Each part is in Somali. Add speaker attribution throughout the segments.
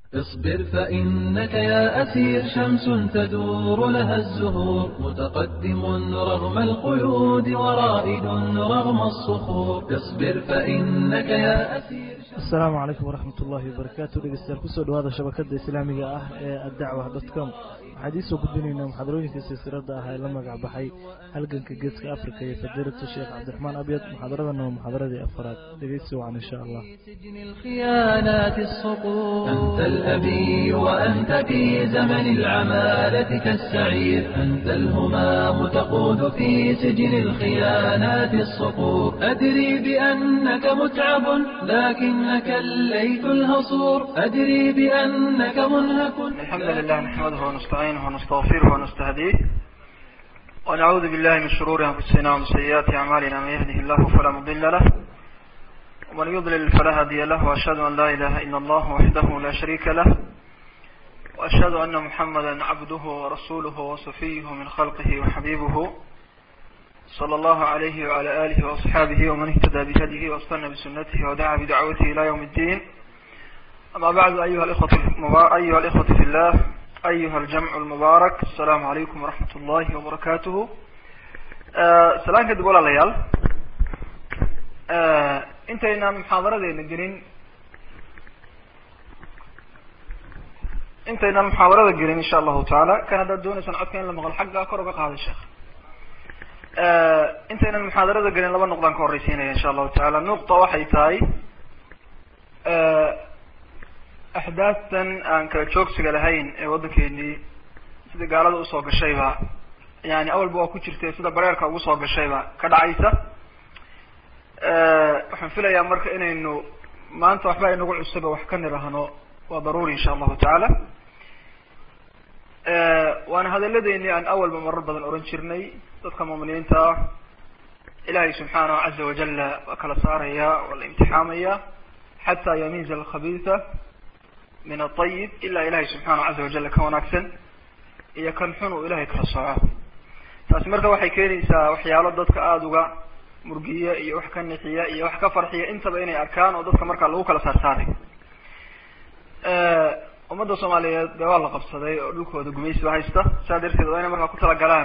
Speaker 1: اصبر فإنك يا أسير شمس تدور لها الزهور متقدم رغم القيود ورائد رغم الصخور اصبر فإنك يا أسير
Speaker 2: asalaamu calaykum waraxmat ullaahi wabarakaatu dhegeystayaal kusoo dhawaada shabakada islaamiga ah ee addacwa dotcom waxaan idiin soo gudbinaynaa muxaadarooyinka silsilada ah ee la magac baxay halganka geeska africa iyo fadiilatu sheekh cabdiraxmaan abyad muxaadaradana waa muxaadaradii afaraad dhegeysi wacan insha allah
Speaker 1: سجن الخيانات الصقور أنت الأبي وأنت في زمن العمالة كالسعير أنت الهمام تقود في سجن الخيانات الصقور أدري بأنك متعب لكنك الليث الهصور أدري بأنك منهك
Speaker 3: الحمد لله نحمده ونستعينه ونستغفره ونستهديه ونعوذ بالله من شرور أنفسنا ومن سيئات أعمالنا من يهده الله فلا مضل له ومن يضلل فلا هادي له وأشهد أن لا إله إلا الله وحده لا شريك له وأشهد أن محمدا عبده ورسوله وصفيه من خلقه وحبيبه صلى الله عليه وعلى آله وأصحابه ومن اهتدى بهديه واستنى بسنته ودعا بدعوته إلى يوم الدين أما بعد أيها الإخوة المبا- أيها الإخوة في الله أيها الجمع المبارك السلام عليكم ورحمة الله وبركاته آه سلام كده ولا ليال آه انت إن محاضرة دي نجرين انت إن محاضرة دي إن شاء الله تعالى كان هذا دون سنة كان لما قال حقا كرة هذا الشيخ intaynan muxaadarada gelin laba noqdaan ka horreysiinaya insha allahu tacaala nuqta waxay tahay axdaaftan aan kala joogsiga lahayn ee waddankeenii sida gaalada usoo gashayba yani awalba waa ku jirtay sida bareerka ugu soo gashayba ka dhacaysa waxaan filayaa marka inaynu maanta waxba inagu cusaba wax ka nirahno waa daruuri insha allahu tacaala waana hadalladeeni aan awalba marar badan oran jirnay dadka muuminiinta ah ilahay subxaanahu caza wajala waa kala saaraya waa la imtixaamaya xataa yamiiza alkhabiisa min aطayib ilaa ilahay subxaanahu caza wajala ka wanaagsan iyo kan xun uu ilahay kala sooco taasi marka waxay keenaysaa waxyaalo dadka aada uga murgiya iyo wax ka nixiya iyo wax ka farxiya intaba inay arkaan oo dadka markaa lagu kala saarsaaray ummadda soomaaliyeed dee waa la qabsaday oo dhulkooda gumaysiba haysta saa darteed waa inay markaa ku talagalaan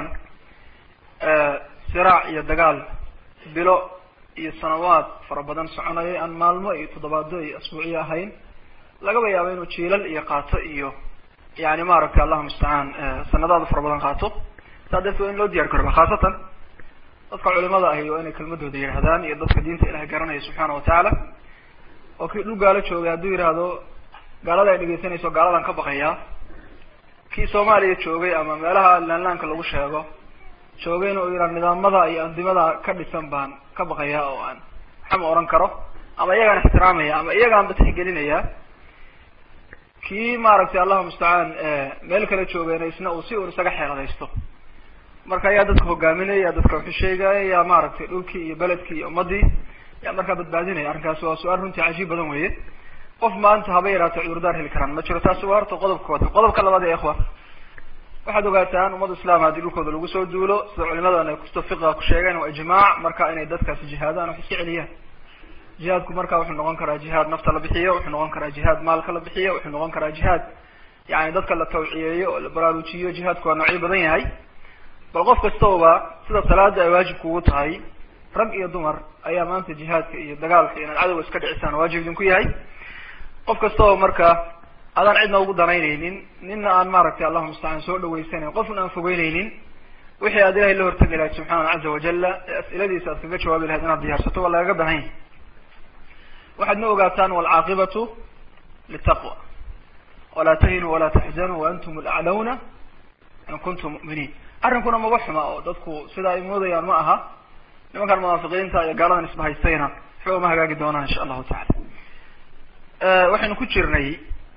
Speaker 3: siraac iyo dagaal bilo iyo sanawaad fara badan soconaya aan maalmo iyo toddobaado iyo asbuuciyo ahayn lagaba yaabo inuu jiilal iyo qaato iyo yani maaragtay allahu mustacaan sanadaada fara badan qaato saa darteed waa in loo diyar garba khaasatan dadka culimada ahi waa inay kelmadooda yidhahdaan iyo dadka diinta ilahay garanaya subxaana watacaala oo kii dhul gaalo joogay hadduu yidhaahdo gaalada ay dhegeysanayso gaaladan ka baqayaa kii soomaaliya joogay ama meelaha laanlaanka lagu sheego joogayna uu yidhaha nidaamada iyo andimada ka dhisan baan ka baqayaa oo aan waxama oran karo ama iyagaan ixtiraamaya ama iyagaanba tixgelinaya kii maaragtay allahu mustacaan meel kale joogayna isna uu si uun isaga xeeladaysto marka yaa dadka hogaaminaya yaa dadka waxu sheegaya yaa maaragtay dhulkii iyo beledkii iyo ummadii yaa markaa badbaadinaya arrinkaasi waa su-aal runtii cajiib badan weye qof maanta haba yaraata cudurdaar heli karaan ma jiro taasi waa horta qodobka kood qodobka labaad ee ikhwa waxaad ogaataan ummad islaam haddii dhulkooda lagu soo duulo sida culimadan ay kusta fiqiga ku sheegeen waa ijmaac marka inay dadkaasi jihaadaan wax iska celiyaan jihaadku marka wuxuu noqon karaa jihaad nafta la bixiyo wuxuu noqon karaa jihaad maalka la bixiyo wuxuu noqon karaa jihaad yani dadka la tawciyeeyo oo la baraarujiyo jihaadku waa noocyo badan yahay bal qof kastaba sida salaada ay waajib kugu tahay rag iyo dumar ayaa maanta jihaadka iyo dagaalka inaad cadowga iska dhicisaan waajib idinku yahay qof kastaba marka adaan cidna ugu danaynaynin nina aan maaragtay allahu mustacaan soo dhaweysanayn qofna aan fogeynaynin wixii aad ilahay la hortegi lahayd subxaana caza wajala ee as'iladiisa aad kaga jawaabi lahayd inaad diyaarsato waa lagaga bahan yahay waxaad na ogaataan walcaaqibatu litaqwa walaa tahinuu walaa taxzanuu waantum alaclawna in kuntum mu'miniin arrinkuna maba xuma oo dadku sida ay moodayaan ma aha nimankan munaafiqiinta iyo gaaladan isbahaystayna waxba uma hagaagi doonaan insha allahu tacala waxaynu ku jirnay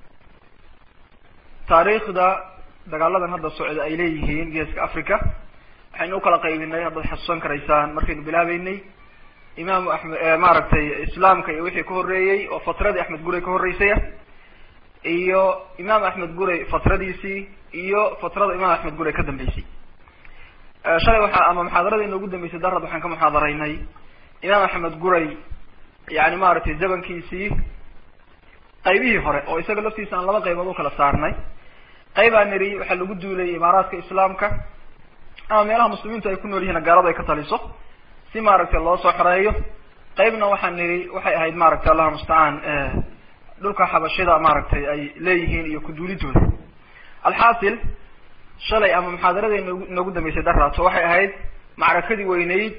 Speaker 3: taariikhda dagaaladan hadda socda ay leeyihiin geeska africa waxaynu ukala qaybinay haddaad xasuusan karaysaan markaynu bilaabeynay imaamu axmed maaragtay islaamka iyo wixii ka horreeyey oo fatradii axmed guray ka horreysaya iyo imaam axmed guray fatradiisii iyo fatrada imaam axmed guray ka dambeysay shalay waxaa ama muxaadarada inoogu dambeysay darad waxaan ka muxaadaraynay imaam axmed guray yani maaragtay zamankiisii qaybihii hore oo isaga laftiisa aan laba qaybood u kala saarnay qayb aan niri waxaa lagu duulay imaaraadka islaamka ama meelaha muslimiintu ay ku nool yihiin gaalada ay ka taliso si maaragtay loo soo xoreeyo qaybna waxaan niri waxay ahayd maaragtay allahu mustacaan dhulka xabashida maaragtay ay leeyihiin iyo kuduulidooda alxaasil shalay ama muxaadaradii nog noogu dambeysay daraaso waxay ahayd macrakadii weyneyd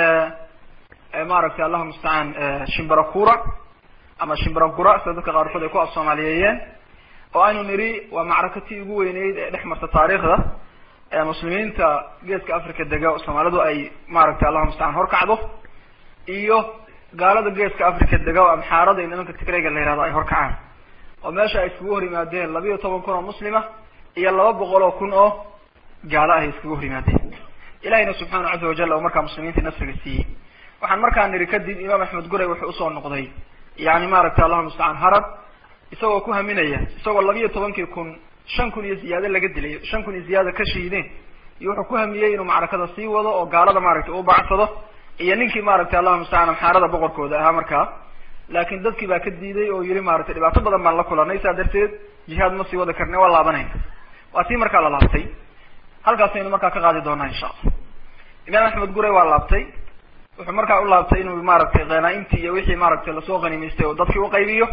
Speaker 3: maaragtay allahu mustacaan shimbarakura ama shimbarakura sida dadka qaarkood ay ku af soomaaliyeeyeen oo aynu niri waa macrakatii ugu weyneyd ee dhex marta taariikhda muslimiinta geeska africa dega soomaalidu ay maaragtay allahu mustacaan horkacdo iyo gaalada geeska africa dega oo amxaarada iyo nimanka tigrayga la yihahdo ay horkacaan oo meesha ay iskugu hor yimaadeen labiiyo toban kun oo muslima iyo laba boqol oo kun oo gaalo ah ay iskugu hor yimaadeen ilahina subxaana caza wajal oo markaa muslimiinta nasriga siiyey waxaan markaa niri kadib imaam axmed guray wuxuu usoo noqday yani maaragtay allahu mustacaan harab isagoo ku haminaya isagoo labiiyo tobankii kun shan kun iyo ziyaado laga dilay shan kun iyo ziyaada ka shiideen iyo wuxuu ku hamiyey inuu macrakada sii wado oo gaalada maaragtay u bacsado iyo ninkii maaragtay allahu mustacaan amxaarada boqorkooda ahaa markaa laakin dadkii baa ka diiday oo yiri maaragtay dhibaato badan baan la kulanay saa darteed jihaad ma sii wada karne waa laabanayna waa tii markaa la laabtay halkaasaynu markaa ka qaadi doonaa insha allah imaam axmed guray waa laabtay wuxuu markaa u laabtay inuu maaragtay khanaa-imtii iyo wixii maaragtay lasoo khanimaystay oo dadkii uqaybiyo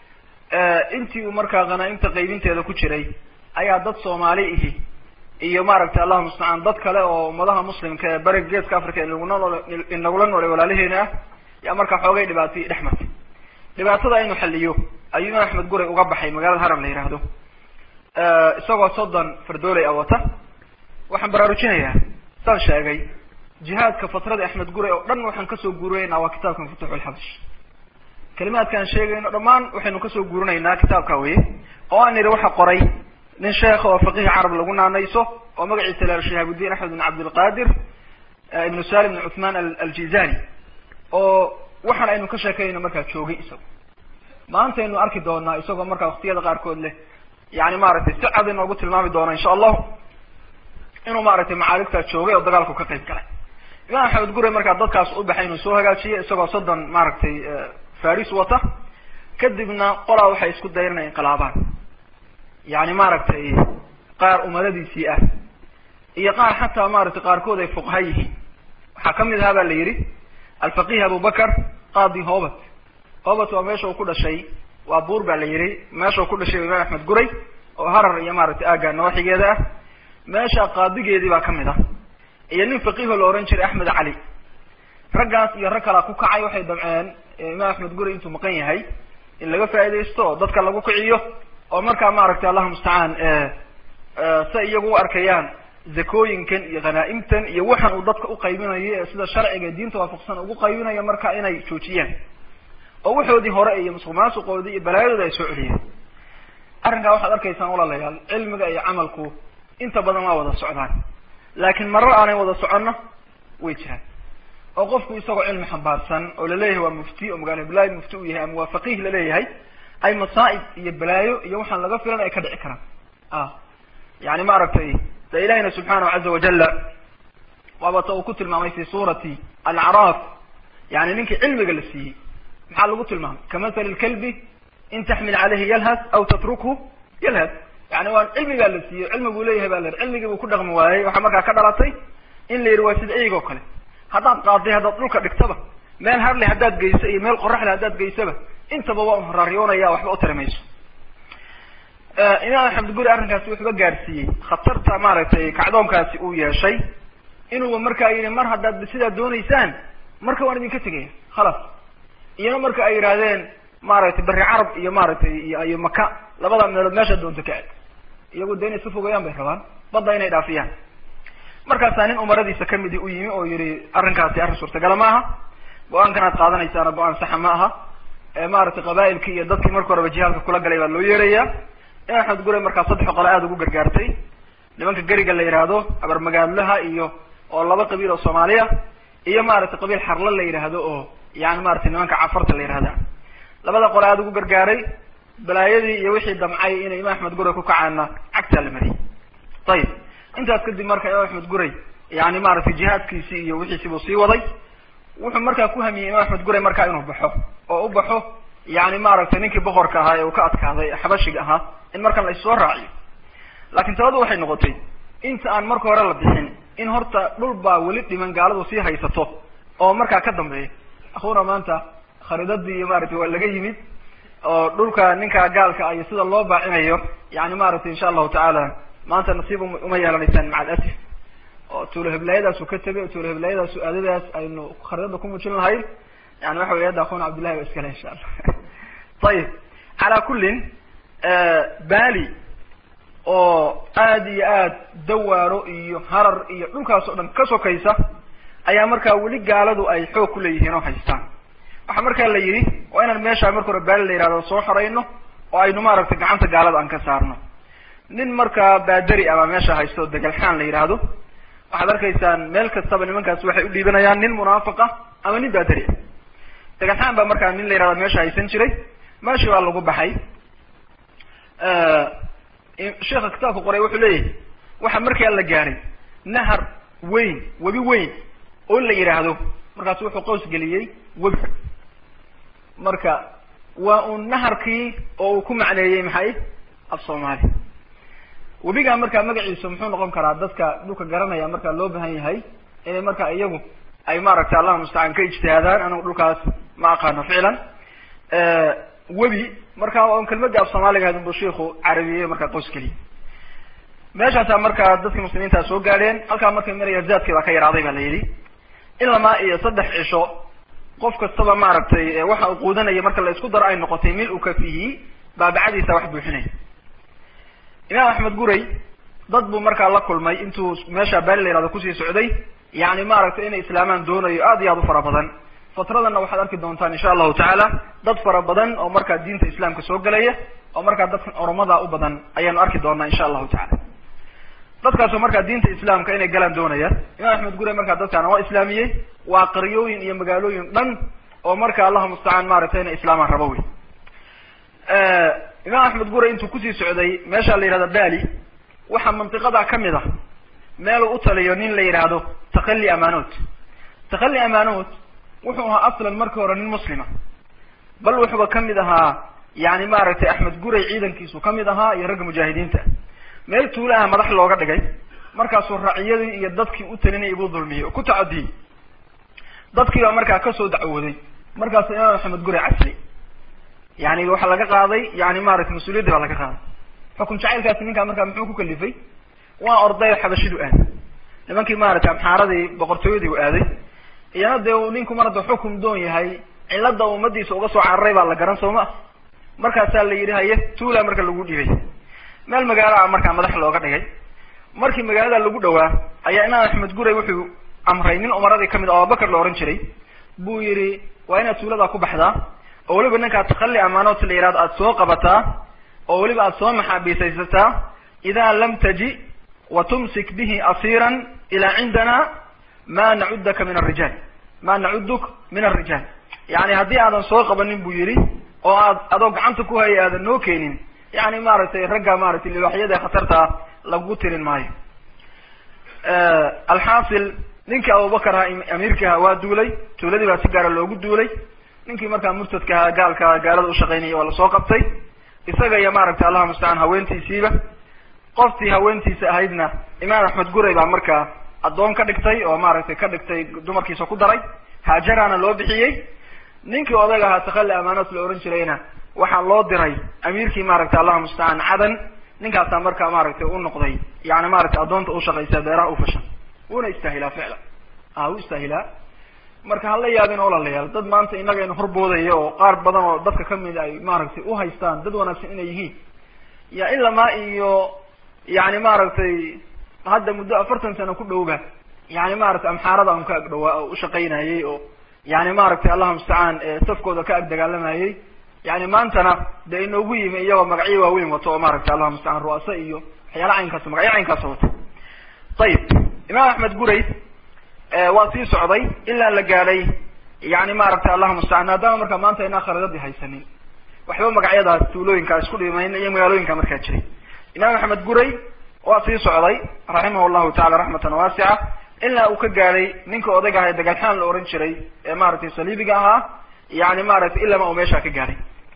Speaker 3: intii uu markaa khanaa-imta qaybinteeda ku jiray ayaa dad soomaali ihi iyo maaragtay allahu mustacaan dad kale oo ummadaha muslimka ee bariga geeska africa inaguna nool inagula noolay walaalaheena ah yaa markaa xoogay dhibaatay dhex martay dhibaatada inuu xaliyo ayuu imaam axmed guray uga baxay magaalada haram la yihahdo isagoo soddon fardooley a wata waxaan baraarujinayaa saan sheegay jihaadka fatrada axmed guray oo dhan waxaan kasoo guurinaynaa waa kitaabka maftuux lxabash kalimaadkaan sheegayno dhammaan waxaynu kasoo guurinaynaa kitaabka weye oo aan nidhi waxa qoray nin sheekha oo faqihi carab lagu naanayso oo magaciisa la shihaabuddin axmed bin cabdilqadir ibnu salim bin cuthman aljizani oo waxaan aynu ka sheekayno markaa joogay isago maantaynu arki doonaa isagoo markaa waktiyada qaarkood leh yani maaragtay si cad inoogu tilmaami doona insha allahu inuu maaragtay macaaligtaa joogay oo dagaalku ka qayb galay imaam axmed gure markaa dadkaas u baxay inuu soo hagaajiyay isagoo soddon maaragtay faris wata kadibna qolaa waxay isku dayan inay inqilaabaan yani maaragtay qaar umadadiisii ah iyo qaar xataa maaragtay qaarkood ay fuqaha yihiin waxaa kamid ahaa ba la yidhi alfaqih abubakar qaadi hobat hobat waa meesha uu ku dhashay waa buur ba la yidhi meesha uu ku dhashay imaam axmed guray oo harar iyo maaragtay aaga nawaaxigeeda ah meesha qaadigeedii baa kamid ah iyo nin faqiho la ohan jiray axmed cali raggaas iyo rag kalaa ku kacay waxay damceen imaam axmed guri intuu maqan yahay in laga faaidaysto oo dadka lagu kiciyo oo markaa maaragtay allahu mustacaan say iyagu u arkayaan zakooyinkan iyo khanaa-imtan iyo waxan uu dadka uqaybinayo ee sida sharciga diinta waafaqsan ugu qaybinayo marka inay joojiyaan oo waxoodii hore iyo musuq maasuqoodii iyo balaayadooda ay soo celiyeen arrinkaa waxaad arkaysaan walaalayaal cilmiga iyo camalku inta badan waa wada socdaan laakiin marar aanay wada soconno way jiraan oo qofku isagoo cilmi xambaarsan oo laleeyahay waa mufti oo magaala hiblaahi mufti uu yahay ama waa faqiih laleeyahay ay masaa'ib iyo balaayo iyo waxaan laga filan ay ka dhici karaan a yani maaragtay de ilahina subxaanahu caza wajala waabata uu ku tilmaamay fi suurati alacraaf yani ninkii cilmiga la siiyey maxaa lagu tilmaamay kamathali lkalbi in taxmil caleyhi yalhas aw tatrukhu yalhas yani waa cilmi baa la siiyey cilmi buu leeyahay ba la yihi cilmigii buu ku dhaqmi waayey waxaa markaa ka dhalatay in la yidhi waa sida eyg oo kale haddaad qaaday haddaad dhulka dhigtaba meel harle haddaad geyso iyo meel qoraxle haddaad geysaba intaba waa un horaaryoonaya waxba u tari mayso imaam axmed guri arrinkaasi wuxuuba gaarsiiyey khatarta maaragtay kacdoonkaasi uu yeeshay inuuba markaa yidhi mar haddaad sidaa doonaysaan marka waan idinka tegaya khalas iyana marka ay yidhaahdeen maaragtay beri carab iyo maaragtay iyo iyo maka labada meelood meesha doonta ka eg iyagu de inay iska fogeeyaan bay rabaan badda inay dhaafiyaan markaasaa nin umaradiisa kamidi u yimi oo yihi arrinkaasi arrin suurtagala ma aha go-aankan aad qaadanaysaana go-aan saxa ma aha maaragtay qabailkii iyo dadkii marka horeba jihaalka kula galay baa loo yeeraya imaam axmed gure markaa saddex qole aada ugu gargaartay nimanka geriga la yidhaahdo abarmagaadlaha iyo oo laba qabiil oo soomaaliya iyo maaragtay qabiil xarla la yidhaahdo oo yani maratay nimanka cafarta la yihahda labada qole aada ugu gargaaray balaayadii iyo wixii damcay inay imaam axmed gure ku kacaana cagtaa la mariyay ayib intaas kadib marka imaam axmed guray yani maaragtay jihaadkiisii iyo wixiisi buu sii waday wuxuu markaa ku hamiyey imaam axmed guray markaa inuu baxo oo u baxo yani maaragtay ninkii boqorka ahaa ee uu ka adkaaday xabashiga ahaa in markan la issoo raaciyo laakiin taladu waxay noqotay inta aan marka hore la bixin in horta dhul baa weli dhiman gaaladu sii haysato oo markaa ka dambeeya akhuuna maanta khariidadii iyo maaragtay waa laga yimid oo dhulka ninka gaalka iyo sida loo baacinayo yani maaragtay insha allahu tacaala maanta nasiib uma yeelanaysaan maca alasif oo tuulo heblaayadaasu ka tegay oo tuulo heblaayadaasu aadadaas aynu khariidada ku muujin lahayn yani waxa wey hadda akuna cabdillahi ba iskale insha allah ayib calaa kullin bali oo aada iyo aad dawaaro iyo harar iyo dhulkaas oo dhan ka sokaysa ayaa markaa weli gaaladu ay xoog ku leeyihiin oo haystaan waxaa markaa la yidhi waa inaan meeshaa marka hore baali la yihahdo soo xorayno oo aynu maaragtay gacanta gaalada aan ka saarno nin markaa baaderi ama meesha haysto oo degalxaan la yidhaahdo waxaad arkaysaan meel kastaba nimankaas waxay u dhiibanayaan nin munaafiq ah ama nin baaderi ah degalxaan baa markaa nin la yihahdo meesha haysan jiray meeshii baa lagu baxay sheekha kitaabka qoray wuxuu leeyahay waxa markaa la gaaray nahar weyn webi weyn oo la yidhaahdo markaasu wuxuu qows geliyey webi marka waa uun naharkii oo uu ku macneeyey maxay af soomaali webigaa markaa magaciisa muxuu noqon karaa dadka dhulka garanaya markaa loo bahan yahay inay markaa iyagu ay maaragtay allah mustacaan ka ijtihaadaan anigu dhulkaas ma aqaano ficlan webi marka on kelmadii af soomaaliga ahayd unbu shiiku carabiyey markaa qoys keliya meeshaasaa markaa dadkii muslimiintaa soo gaadheen halkaa markay maraya zaadkii baa ka yaraaday ba la yidhi ilamaa iyo saddex cisho qof kastaba maaragtay waxa uu quudanaya marka la isku daro ay noqotay mil u kafihi baabacadiisa wax buuxinaya imaam axmed guray dad buu markaa la kulmay intuu meesha baali la yihahdo kusii socday yani maaragtay inay islaamaan doonayo aad iyo aad u fara badan fatradanna waxaad arki doontaan insha allahu tacaala dad fara badan oo markaa diinta islaamka soo gelaya oo markaa dadkan oromada u badan ayaanu arki doonaa insha allahu tacala dadkaasoo markaa diinta islaamka inay galaan doonaya imaam axmed gure markaa dadkaana waa islaamiyey waa qaryooyin iyo magaalooyin dhan oo marka allahu mustacaan maaragtay inay islaamaan rabo wey imaam axmed gure intuu kusii socday meesha la yihahdo bali waxaa mantiqada kamid ah meeluu u taliyo nin la yidhaahdo takali amanood takali amanood wuxuu ahaa aslan markii hore nin muslima bal wuxuuba kamid ahaa yani maaragtay axmed guray ciidankiisu kamid ahaa iyo ragga mujaahidiinta meel tuula ah madax looga dhigay markaasuu raciyadii iyo dadkii u talinay igu dulmiyey oo ku tacadiyey dadkii baa markaa kasoo dacwooday markaasu imaam axmed guray casli yani waxaa laga qaaday yani maaragtay mas-uuliyaddi baa laga qaaday xukun jacaylkaasi ninkaa markaa muxuu ku kalifay waa orday xabashidu aaday nimankii maaragtay amxaaradii boqortooyadii u aaday iyana dee uu ninku mar hadda xukum doon yahay cilada ummadiisa uga soo cararay baa la garan soo ma markaasaa la yidhi haye tuula marka lagu dhibay meel magaalo ah markaa madax looga dhigay markii magaalada lagu dhawaa ayaa imaam axmed guray wuxuu amray nin umaradii kamid a abubakar la ohan jiray buu yihi waa inaad tuuladaa ku baxdaa oo weliba ninkaa takali amaanoot la yihahdo aada soo qabataa oo weliba aada soo maxaabiisaysataa idaa lam taji wa tumsik bihi asiiran ilaa cindana ma nacudaka min arijaal ma nacuduk min arijaal yani haddii aadan soo qabanin buu yihi oo aad adoo gacanta ku haya aadan noo keenin yani maaragtay ragga maaragtay libaaxyada ee khatartaa lagu tirin maayo alxaasil ninkii abubakar ahaa amiirkii ahaa waa duulay tuuladii baa si gaara loogu duulay ninkii markaa murtadka ahaa gaalka gaalada ushaqaynayay waa lasoo qabtay isaga iyo maaragtay allahu mustacaan haweentiisiiba qoftii haweentiisa ahaydna imaam axmed guray baa markaa addoon ka dhigtay oo maaragtay ka dhigtay dumarkiisa ku daray haajarana loo bixiyey ninkii odag ahaa takali amaanood la ohan jirayna waxaa loo diray amiirkii maaragtay allahu mustacaan cadan ninkaasaa markaa maaragtay u noqday yani maaragtay addoonta ushaqaysa beeraha ufashan wuuna istaahilaa ficlan a wuu istaahilaa marka hala yaabin olalayaal dad maanta inagaynu horboodaya oo qaar badan oo dadka kamid ay maaragtay uhaystaan dad wanaagsan inay yihiin ya ilamaa iyo yani maaragtay hadda muddo afartan sano ku dhowba yani maaragtay amxaarada un ka ag dhawaa oo ushaqaynayay oo yani maaragtay allahu mustacaan safkooda ka ag dagaalamayay yani maantana dee inoogu yimi iyagoo magacyo waaweyn wato oo maaragtay allahu mustacaan ru'asa iyo waxyaala caynkaas magacyo caynkaasa wato ayib imaam axmed guray waa sii socday ilaa la gaadhay yani maaragtay allahu mustacaan maadaama markaa maanta inaa khariidadii haysanin waxba magacyadaas tuulooyinkaa isku dhimayn iyo magaalooyinka markaa jiray imaam axmed guray waa sii socday raximah llahu tacala raxmatan waasica ilaa uu ka gaadhay ninka odayga aha ee dagaalxaan la ohan jiray ee maaragtay saliibiga ahaa yani maaragtay ilama uu meeshaa ka gaadhay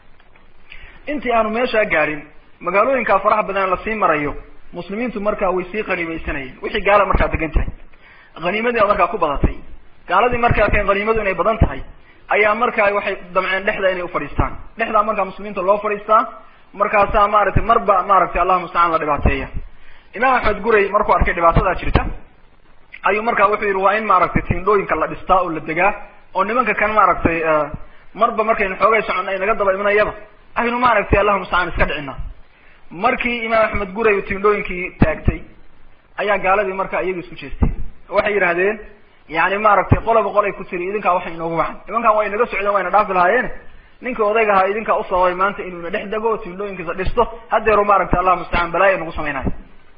Speaker 3: intii aanu meeshaa gaadhin magaalooyinkaa faraha badan lasii marayo muslimiintu markaa way sii qaniimaysanayeen wixii gaala markaa degan tahay haniimadii markaa ku badatay gaaladii markaa arkeen haniimadu inay badan tahay ayaa markaa waxay damceen dhexda inay ufadhiistaan dhexdaa markaa muslimiinta loo fadhiistaa markaasaa maaragtay marba maaragtay allahu mustacaan la dhibaateeya imaam axmed guray markuu arkay dhibaatadaa jirta ayuu markaa wuxuu yihi waa in maaragtay tiindhooyinka la dhistaa oo la degaa oo nimanka kan maaragtay marba markaynu xoogay socon ay naga daba imanayaba aynu maaragtay allahu mustacaan iska dhicina markii imaam axmed guray uu tiindhooyinkii taagtay ayaa gaaladii markaa iyaga isku jeestay waxay yidhahdeen yani maaragtay qolaba qolay ku tiri idinkaa waxay inoogu wacan nimankan waa inaga socdeen waa ina dhaafi lahaayeen ninka odayga ahaa idinkaa usababay maanta inuu ina dhex dego tiindhooyinkiisa dhisto haddeeru maaragtay allahu mustacaan balaaya nagu samaynayo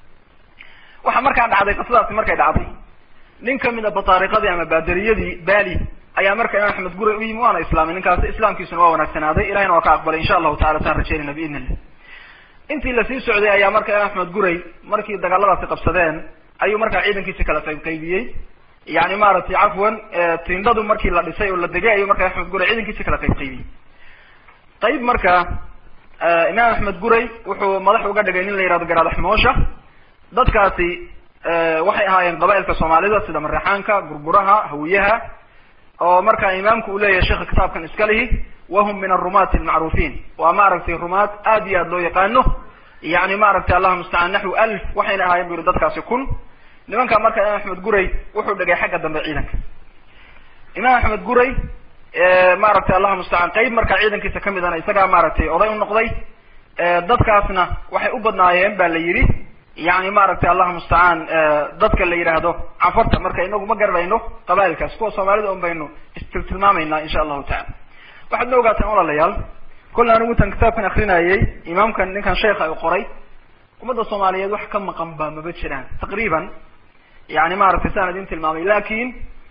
Speaker 3: waxaa markaa dhacday qisadaasi markay dhacday nin kamid a bataariqadii ama baadariyadii bali ayaa marka imaam axmed guray u yimi waana islaamay ninkaasi islaamkiisuna waa wanaagsanaaday ilahina waa ka aqbalay insha allahu tacala saan rajeynayna biidn illah intii lasii socday ayaa marka imaam axmed guray markii dagaaladaasi qabsadeen ayuu markaa ciidankiisi kala qayb qaybiyey yani maaragtay cafwan tindadu markii la dhisay oo la degay ayuu marka axmed guray ciidankiisi kala qayb qaybiyey qayb marka imaam axmed guray wuxuu madax uga dhigay nin la yihahdo garaadax moosha dadkaasi waxay ahaayeen qabailka soomaalida sida mareexaanka gurguraha hawiyaha oo markaa imaamku uu leeyahay sheekha kitaabkan iska lihi wahum min arumaati almacruufiin waa maaragtay rumaad aad iyo aad loo yaqaano yani maaragtay allahuma mustacaan naxwi alf waxayna ahaayeen bu yihi dadkaasi kun nimanka marka imaam axmed guray wuxuu dhigay xagga dambe ciidanka imaam axmed guray maaragtay allahuma mustacaan qeyb markaa ciidankiisa kamidana isagaa maaragtay oday u noqday dadkaasna waxay u badnaayeen ba la yidhi yani maaragtay allahuma mustacaan dadka la yidhaahdo cafarta marka inagu ma garanayno qabailkaas kuwa soomaalida un baynu istiltilmaamayna insha allahu tacala waxaad ma ogaataan walaalayaal kolle anigu intaan kitaabkan akrinayay imaamkan ninkan sheekha u qoray ummadda soomaaliyeed wax ka maqan ba maba jiraan taqriiban yani maaragtay saan idin tilmaamay lakin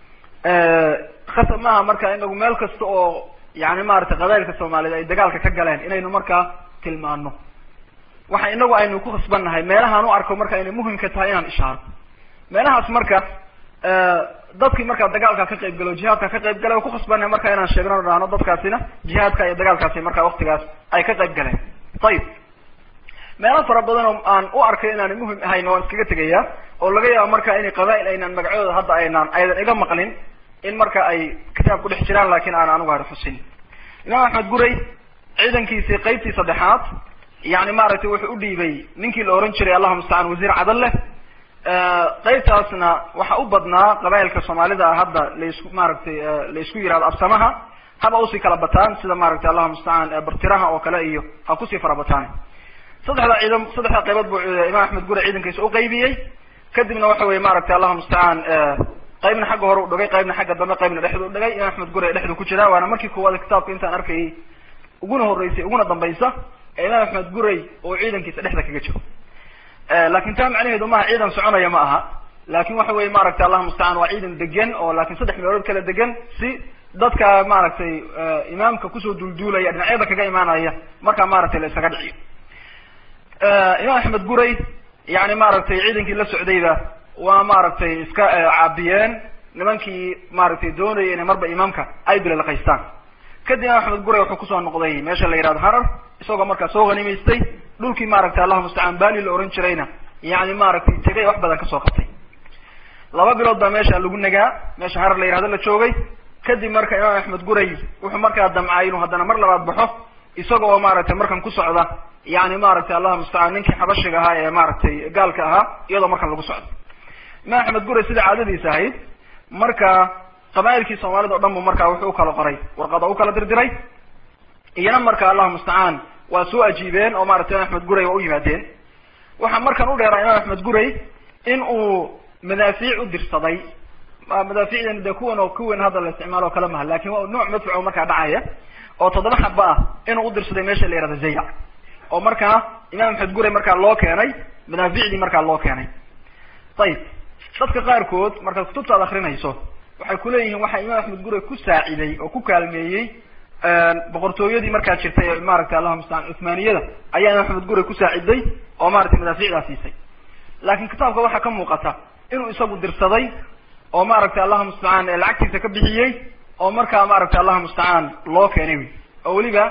Speaker 3: khasab maaha marka inagu meel kasta oo yani maaragtay qabailka soomaaliyeed ay dagaalka ka galeen inaynu markaa tilmaano waxa inagu aynu ku khasbannahay meelahaan u arko marka inay muhimka tahay inaan ishaaro meelahaas marka dadkii markaa dagaalka ka qayb galo jihaadka ka qayb gala ku khasbannahay marka inaan sheegno dhahno dadkaasina jihaadka iyo dagaalkaasi marka waktigaas ay ka qayb galeen ayib meelo fara badan oo aan u arkay inaanay muhim ahayn waan iskaga tegaya oo laga yaabo marka inay qabail aynaan magacooda hadda aynaan aydan iga maqlin in marka ay kitaab ku dhex jiraan lakin aan anigu hari xusin imaam axmed guray ciidankiisii qeybtii saddexaad yani maaragtay wuxuu u dhiibay ninkii la oran jiray allahuma mustacaan wasiir cadal leh qeybtaasna waxa u badnaa qabailka soomaalida ah hadda laisku maaragtay laisku yihahdo absamaha haba usii kala bataan sida maaragtay allahuma mustacaan bartiraha oo kale iyo ha kusii fara bataan saddexda ciidan saddexda qaybood buu imaam axmed gure ciidankiisa u qaybiyey kadibna waxa weye maaragtay allahuma mustacaan qaybna xagga hore u dhigay qaybna xagga dambe qaybna dhexdu u dhigay imaam axmed gure dhexdu ku jiraa waana markii koowaad kitaabka intaan arkayay uguna horeysay uguna dambaysa ee imaam axmed guray oo ciidankiisa dhexda kaga jiro lakin taa macnaheedu maaha ciidan soconaya ma aha lakin waxa weye maaragtay allahuma mustacaan waa ciidan degan oo lakin saddex meelood kala degan si dadka maaragtay imaamka kusoo duulduulaya dhinacyada kaga imaanaya markaa maaragtay la isaga dhiciyo imaam axmed guray yani maaragtay ciidankii la socdayba waa maaragtay iska caabiyeen nimankii maaragtay doonaya inay marba imaamka ay bilalaqaystaan kadib imaam axmed guray wuxuu kusoo noqday meesha la yihahdo harar isagoo markaa soo hanimaystay dhulkii maaragtay allahuma mustacaan bali la oran jirayna yani maaragtay tegay wax badan kasoo qabtay laba bilood baa meesha lagu nagaa meesha harar la yihahdo la joogay kadib marka imaam axmed guray wuxuu markaa damcay inuu haddana mar labaad baxo isaga oo maaragtay markan ku socda yani maaragtay allahuma mustacaan ninkii xabashiga ahaa ee maaragtay gaalka ahaa iyadoo markan lagu socdo imaam axmed guray sida caadadiisa ahayd marka qabailkii soomaalida o dhan bu markaa wuxuu ukala qoray warqada u kala dirdiray iyana marka allahuma mustacaan waa soo ajiibeen oo maratay imaam axmed guray waa u yimaadeen waxaa markan u dheeraa imaam axmed guray in uu madaafiic u dirsaday madaafiicdan de kuwan oo kuwan hadda la isticmaalo o kale maha lakin waa nooc madfuc markaa dhacaya oo toddoba xaba ah inuu udirsaday meesha la yihahdo zayac oo markaa imaam axmed guray markaa loo keenay madaaficdii markaa loo keenay ayib dadka qaarkood markaad kutubta ad akrinayso waxay kuleeyihiin waxaa imaam axmed guray ku saaciday oo ku kaalmeeyey boqortooyadii markaa jirtay maaragtay allahuma mustacaan cuthmaaniyada ayaa imaam axmed guray ku saaciday oo maratay madaaficdaa siisay lakin kitaabka waxaa ka muuqata inuu isagu dirsaday oo maaragtay allahuma mustacaan lacagtiisa ka bixiyey oo markaa maaragtay allahuma mustacaan loo keenay wy oo weliba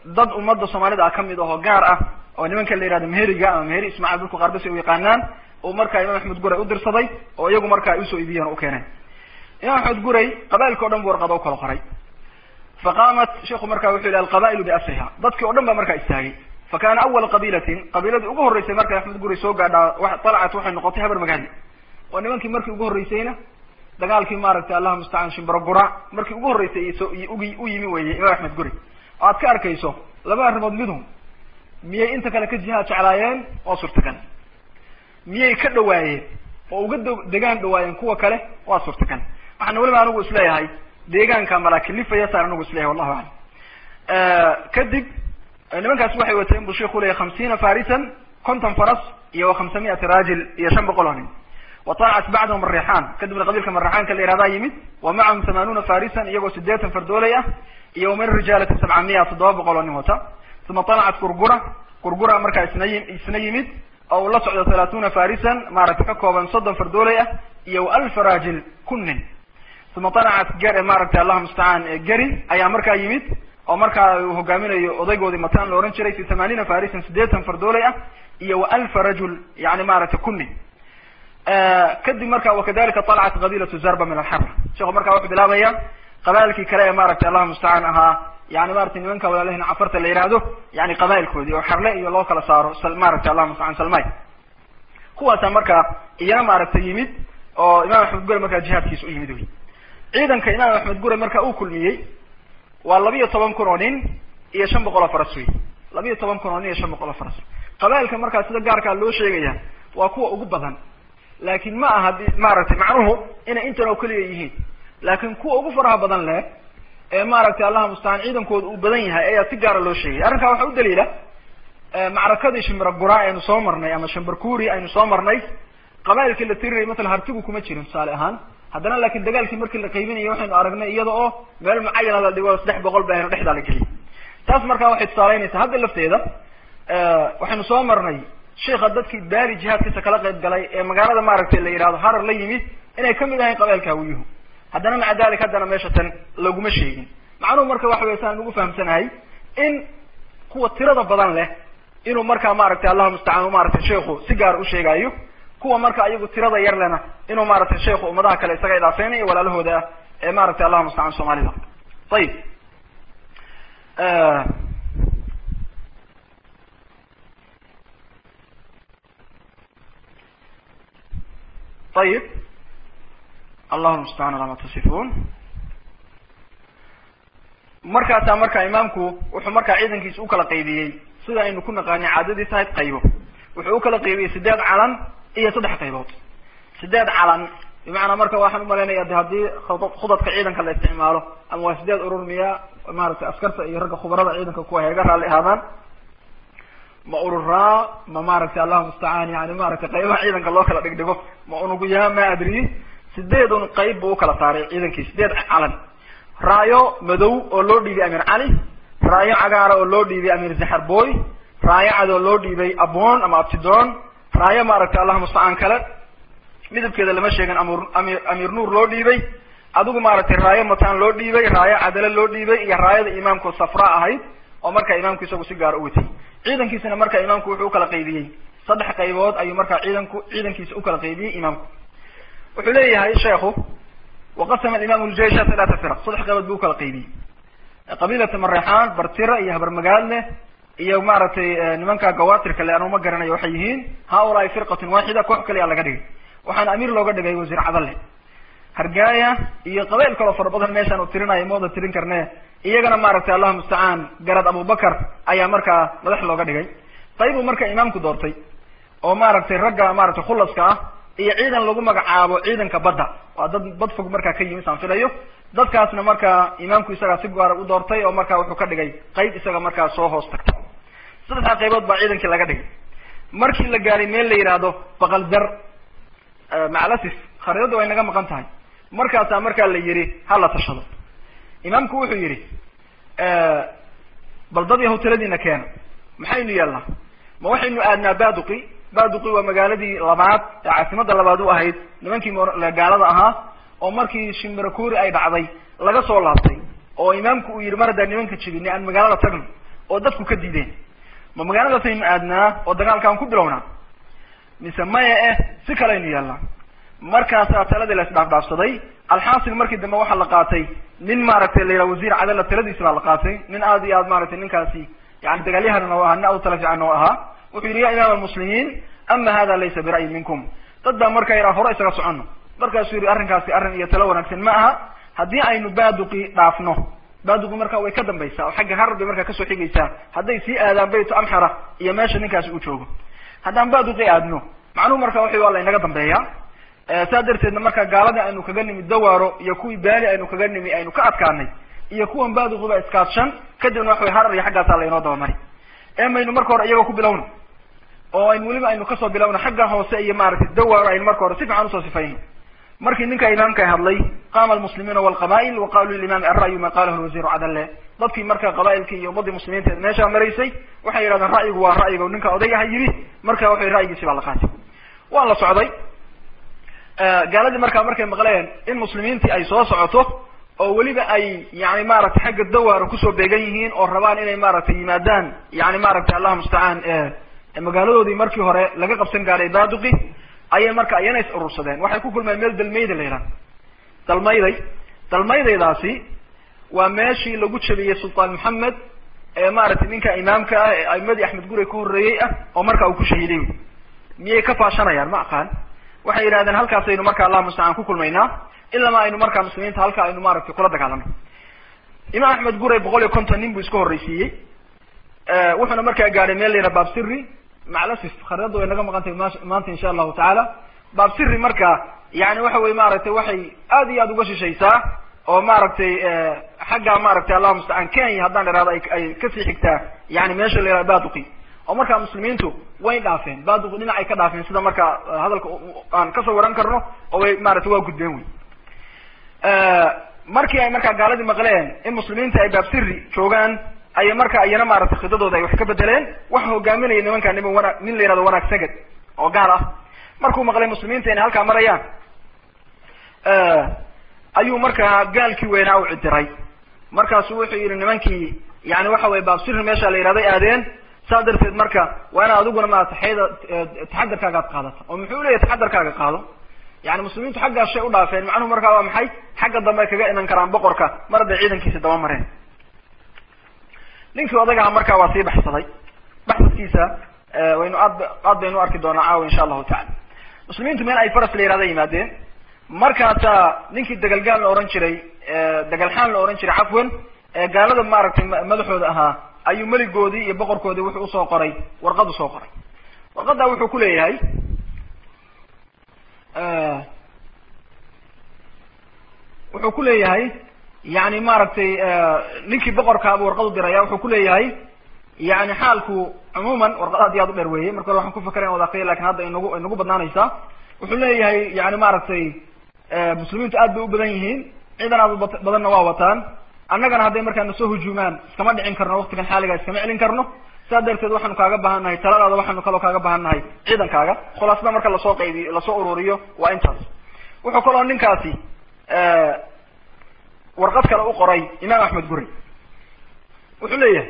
Speaker 3: dad ummadda soomaalida ah kamid ahoo gaar ah oo nimanka la yihahdo meheriga ama meheri ismaaciil dadku qaar basi u yaqaanaan uu markaa imaam axmed guray u dirsaday oo iyagu markaa usoo iibiyeen oo u keeneen imaam axmed guray qabailka o dhan bu warqada u kala qoray faqaamat sheiku marka wuxuu yihi alqabailu biasriha dadkii o dhan ba markaa istaagay fa kana awala qabiilatin qabiiladii ugu horreysay markay axmed guray soo gaadhaa alacat waxay noqotay habar magaali oo nimankii markii ugu horreysayna dagaalkii maaragtay allahuma mustacaan shimbaro gura markii ugu horreysay ugi u yimi weyey imaam axmed guri oo aad ka arkayso laba arrimood midhum miyay inta kale ka jihaad jeclaayeen waa suurtagal miyay ka dhawaayeen oo uga d degaan dhawaayeen kuwa kale waa suurtagal waxaana weliba anigu isleeyahay deegaanka malakilifaya saan anigu isleeyahay wallahu aclam kadib nimankaasi waxay wateen buu sheiku leeyahy hamsiina farisan konton faras iyo wa khamsamiyati raajil iyo shan boqol oo nin wataacat bacdahum arixaan kadibna qabiilka marixaanka la yihahdaa yimid wa macahum thamanuuna farisan iyagoo sideetan fardoolay ah iyo min rijaalati sabcamiya toddoba boqol oo nin wata uma talacat gurgura gurgura markaa isna isna yimid oo uu la socdo thalaathuuna farisan maaragtay ka kooban soddon fardoolay ah iyo alfa raajil kun nin uma talacat ge maaragtay allahuma mustacaan geri ayaa markaa yimid oo markaa uu hogaaminayo odaygoodii matan la ohan jiray fi thamaaniina farisan sideetan fardoolay ah iyo wa alfa rajul yani maaragtay kun nin kadib marka wakadalika talacat qabilatu zarba min alxara sheekhu markaa wuxuu bilaabaya qabailkii kale ee maaragtay allahuma mustacaan ahaa yani maratay nimanka walaalahina cafarta la yihahdo yani qabailkoodii oo xarle iyo loo kala saaro maaragtay allahuma mustacaan salmay kuwaasaa markaa iyana maaragtay yimid oo imam axmed gure markaa jihaadkiisa u yimid wey ciidanka imaam axmed gure marka uu kulmiyey waa labiyo toban kun oo nin iyo shan boqol oo faras wey labiyo toban kun oo nin iyo shan boqol oo faras qabailka markaa sida gaarkaa loo sheegaya waa kuwa ugu badan laakin ma aha maaragtay macnuhu inay intan oo keliya yihiin laakin kuwa ugu faraha badan leh ee maaragtay allahuma mustacaan ciidankooda uu badan yahay ayaa si gaara loo sheegay arrinkaa waxaa u daliila macrakadii shimbira gura aynu soo marnay ama shimbarkuri aynu soo marnay qabailkii la tirinayay matala hartigu kuma jirin tusaale ahaan haddana laakin dagaalkii markii la qaybinayay waxaynu aragnay iyada oo meel mucayana la dhigo saddex boqol ba aynu dhexdaa la geliyay taas markaa waxay tusaaleynaysaa hadda lafteeda waxaynu soo marnay sheika dadkii daari jihaadkiisa kala qayb galay ee magaalada maaragtay la yidhahdo harar la yimid inay kamid ahayn qabailka hawiyuhu haddana maca dalik haddana meesha tan laguma sheegin macnuhu marka waxa wey saan ugu fahamsanahay in kuwa tirada badan leh inuu markaa maaragtay allahuma mustacaan maaragtay sheiku si gaar u sheegaayo kuwa marka iyagu tirada yar lena inuu maaragtay sheiku ummadaha kale isaga idaafeynayo walaalahooda ah ee maaragtay allahuma mustacaan soomaalida ayib ayib allahuma mustacaan ala ma tasifun markaasaa marka imaamku wuxuu markaa ciidankiisa ukala qaybiyey sida aynu ku naqaanay caadadiis ahayd qaybo wuxuu ukala qaybiyey sideed calan iyo saddex qaybood sideed calan bimacnaa marka waxaan umalaynaya de haddii khudadka ciidanka la isticmaalo ama waa sideed urur miya maaragtay askarta iyo ragga khubarada ciidanka kuwa heega raalli ahaadaan ma ururaa ma maaragtay allahuma mustacaan yani maaragtay qaybaha ciidanka loo kala dhigdhigo ma unuguyaa ma adriyi sideedun qayb buu ukala saaray ciidankii sideed calan raayo madow oo loo dhiibay amir cali raayo cagaara oo loo dhiibay amir zaxarboy raayo cad oo loo dhiibay abon ama abtidoon raayo maaragtay allahuma mustacaan kale midabkeeda lama sheegin amr amir amir nuur loo dhiibay adigu maaragtay raayo matan loo dhiibay raayo cadale loo dhiibay iyo raayada imaamku safra ahayd oo marka imaamku isagu si gaara u watay ciidankiisana marka imaamku wuxuu ukala qaybiyey saddex qaybood ayuu markaa ciidanku ciidankiisa ukala qaybiyey imaamku wuxuu leeyahay sheekhu waqasama alimaam ljeisha talaata firaq saddex qaybood buu ukala qaybiyey qabiilata mareexaan bartira iyo habarmagaadle iyo maaragtay nimanka gawatirka le anuma garanayo waxay yihiin haulaai firqatun waaxida koox kaliya laga dhigay waxaana amiir looga dhigay wasiir cadalle hargaaya iyo qabail kaloo fara badan meeshaan u tirinayo mooda tirin karne iyagana maaragtay allahuma mustacaan garad abubakar ayaa markaa madax looga dhigay qaybuu marka imaamku doortay oo maaragtay ragga maaragtay khulaska ah iyo ciidan lagu magacaabo ciidanka badda waa dad bad fog markaa ka yimi saan filayo dadkaasna markaa imaamku isagaa si gaara u doortay oo markaa wuxuu ka dhigay qayb isaga markaa soo hoos tagta saddexdaa qaybood baa ciidankii laga dhigay markii la gaaray meel la yidhaahdo baqaldar macalasif khariidada way naga maqan tahay markaasaa markaa la yihi ha la tashado imaamku wuxuu yihi bal dad yahu taladiina keena maxaynu yeelnaa ma waxaynu aadnaa baduqi baduqi waa magaaladii labaad ee caasimada labaad u ahayd nimankii gaalada ahaa oo markii shimbarakuri ay dhacday laga soo laabtay oo imaamku uu yihi mar haddaan nimanka jibini aan magaalada tagno oo dadku ka diideen ma magaaladaasaynu aadnaa oo dagaalkaan ku bilownaa mise maya eh si kaleaynu yeelnaa markaasaa taladii la isdhaafdhaafsaday alxaasil markii dambe waxaa la qaatay nin maaragtay la yidhaha wasiir cadala taladiisi baa la qaatay nin aad iyo aad maaragtay ninkaasi yani dagaalyahan oo ahaa nin aad u tala fiican oo ahaa wuxuu yidhi ya imaam almuslimiin ama hada laysa bira'yi minkum dad baa marka yidhaha hore isaga socono markaasuu yihi arrinkaasi arrin iyo talo wanaagsan ma aha haddii aynu baaduqi dhaafno baaduqi marka way ka dambaysaa oo xagga harar bay markaa kasoo xigaysaa hadday sii aadaan baytu amxara iyo meesha ninkaasi uu joogo haddaan baaduqi aadno macnuhu marka waxay waa la inaga dambeeyaa saa darteedna marka gaaladii aynu kaga nimi dawaaro iyo kuwii baali aynu kaga nimi aynu ka adkaanay iyo kuwan baaduqiba iskaadshan kadibna waxa way harar iyo xaggaasaa laynoo dabamari ee maynu marka hore iyagoo ku bilowno oo aynu weliba aynu kasoo bilowno xagga hoose iyo maaragtay dawaaro aynu marka hore si fiican usoo sifayno markii ninka imaamka hadlay qaama almuslimuuna walqaba'il wa qaluu lilimami alra'yu ma qalahu lwasiiru cadale dadkii marka qaba'ilkii iyo ummadii muslimiinteed meeshaa maraysay waxay yidhahdeen ra'yigu waa ra'yiga ninka odayaha yidhi marka waxay ra'yigiisi baa la qaatay waa la socday gaaladii markaa markay maqleen in muslimiintii ay soo socoto oo weliba ay yani maaragtay xagga dawaaro kusoo beegan yihiin oo rabaan inay maaragtay yimaadaan yani maaragtay allah mustacaan magaaladoodii markii hore laga qabsan gaaray baaduqi ayay marka iyana is urursadeen waxay ku kulmeen meel dalmayda la yidhaha dalmayday dalmaydaydaasi waa meeshii lagu jabiyey sultaan maxamed ee maaragtay ninka imaamka ah ee aimadii axmed gurey ka horreeyey ah oo marka uu ku shahiiday miyay ka faashanayaan ma aqaan waxay yidhahdeen halkaasaynu marka allah mustacaan ku kulmaynaa ilama aynu markaa muslimiinta halka aynu maaragtay kula dagaalano imaam axmed gurey boqol iyo konton nin buu iska horreysiiyey wuxuuna markaa gaadhay meel la yidhaha baabsiri maclasif khariidada way naga maqan tahay maanta insha allahu tacaala baabsiri marka yani waxa weye maaragtay waxay aad iyo aad uga shishaysaa oo maaragtay xagga maaragtay allah mustacaan kenya haddaan ihahdo ay kasii xigtaa yani meesha la yihahdo baduqi oo markaa muslimiintu way dhaafeen baaduqi dhinacay ka dhaafeen sida marka hadalka aan kasoo waran karno oo way maaragtay waa gudbeen wey markii ay markaa gaaladii maqleen in muslimiinta ay baabsiri joogaan ayay marka iyana maaragtay khidadooda ay wax ka bedeleen waxa hogaaminaya nimanka niman wana nin la yihahdo wanaag sagad oo gaal ah markuu maqlay muslimiinta inay halkaa marayaan ayuu markaa gaalkii weynaa u cidiray markaasu wuxuu yihi nimankii yani waxa weye baabsiri meesha la yihahday aadeen saa darteed marka waa inaad adiguna maarata xayda taxadarkaaga ad qaadata oo muxuu leeyahy taxadarkaaga qaado yani muslimiintu xaggaas shay u dhaafeen macnuhu markaa waa maxay xagga dambe ay kaga iman karaan boqorka mar hadday ciidankiisi daba mareen ninkii odagaha markaa waa sii baxsaday baxsadkiisa waynu aad aad baynu arki doonaa caawa insha allahu tacala muslimiintu meel ay faras la yihahda yimaadeen markaasaa ninkii dagalgaal la ohan jiray dagalxaan la ohan jiray cafwan gaalada maaragtay madaxooda ahaa ayuu meligoodii iyo boqorkoodii wuxuu usoo qoray warqad usoo qoray warqadda wuxuu ku leeyahay wuxuu ku leeyahay yani maaragtay ninkii boqorkaabuu warqad u diraya wuxuu ku leeyahay yani xaalku cumuuman warqad aad iyo aad u dheer weeye marka hore waxaan ku fakara in wada akriya lakin hadda inagu inagu badnaanaysaa wuxuu leeyahay yani maaragtay muslimiintu aad bay u badan yihiin ciidan aad u badanna waa wataan annagana hadday markaa nasoo hujuumaan iskama dhicin karno waktigan xaaliga iskama celin karno saa darteed waxaanu kaaga baahan nahay taladaada waxaanu kaloo kaaga baahan nahay ciidankaaga khulaasada marka lasoo qaybiyo lasoo ururiyo waa intaas wuxuu kaloo ninkaasi warqad kale u qoray imaam axmed gurey wuxuu leeyahay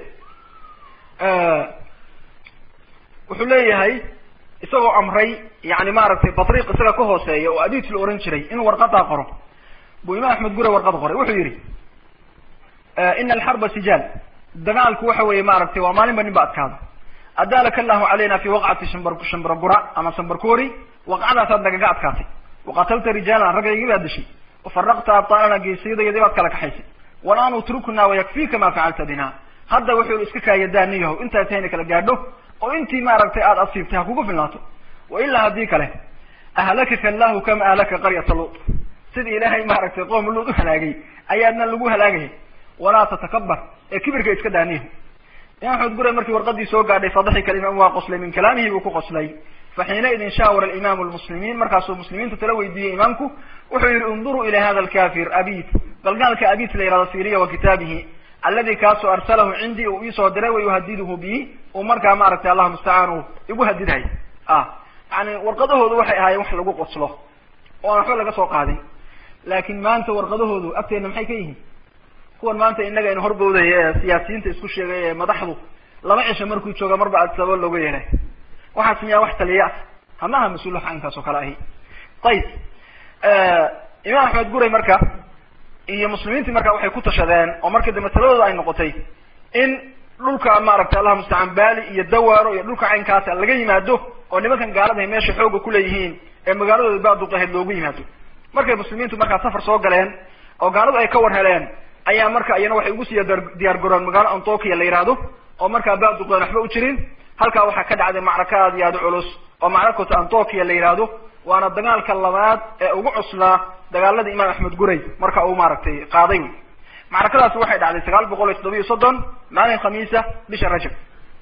Speaker 3: wuxuu leeyahay isagoo amray yani maaragtay batriiq isaga ka hooseeya oo abiit la ohan jiray inuu warqadaa qoro buu imaam axmed gurey warqad qoray wuxuu yihi ina alxarba sijaal dagaalku waxa weeye maaragtay waa maalinba nin ba adkaada adaalaka allahu calayna fi waqcati shambar shambargura ama sambarkori waqcadaasaad nagaga adkaatay waqatalta rijaalan raggaygii baad dishay wafaraqta abtaalana geesiyadayadii baad kala kaxaysay walaan utrukna wayakfika ma facalta bina hadda wuxuu iska kaayadaaniyaho intaad tahayna kala gaadho oo intii maaragtay aada asiibtay ha kugu filnaato wa ilaa haddii kale ahlakaka allahu kama ahlaka qaryata luut sidii ilaahay maaragtay qoom luut u halaagay ayaadna lagu halaagaya walaa tatakabar ee kibirka iska daaniyaho imaam axmed gure markii warqadii soo gaadhay fadaxika alimaam waa qoslay min kalaamihi buu ku qoslay fa xiinaidin shaawara alimaamu lmuslimiin markaasuu muslimiinta tala weydiiyey imaamku wuxuu yihi unduruu ila hada alkafir abit galgaalka abit la yihahdo siriya wa kitaabihi aladi kaasoo arsalahu cindii uu iisoo diray wa yuhadiduhu bihi uu markaa maaragtay allahu mustacaan uu igu hadidhay ah yani warqadahoodu waxay ahaayeen wax lagu qoslo oo aan waxba laga soo qaadin laakin maanta warqadahoodu agteena maxay ka yihiin kuwan maanta innaga in horbowdaya ee siyaasiyiinta isku sheegay ee madaxdu laba cisho markuu jooga marba adsabo looga yeelay waxaas miyaa wax taliya ah hamaha mas-uul wax aynkaas oo kale ahi ayib imaam axmed guray marka iyo muslimiintii marka waxay ku tashadeen oo markii dambe taladooda ay noqotay in dhulka maaragtay allah mustacaan baali iyo dawaaro iyo dhulka caynkaasa laga yimaado oo nimankan gaaladahay meesha xooga kuleeyihiin ee magaaladooda baaduqaheed loogu yimaado markay muslimiintu markaa safar soo galeen oo gaaladu ay ka war heleen ayaa marka iyana waxay ugu sii diyaar garoon magaalo antokia la yihahdo oo markaa baaduqeen waxba u jirin halkaa waxaa ka dhacday macraka aad iyo aad u culus oo macrakota antokia la yihahdo waana dagaalka labaad ee ugu cuslaa dagaaladii imaam axmed guray marka uu maaragtay qaaday wy macrakadaasi waxay dhacday sagaal boqol iyo toddoba iyo soddon maalin khamiisa bisha rajab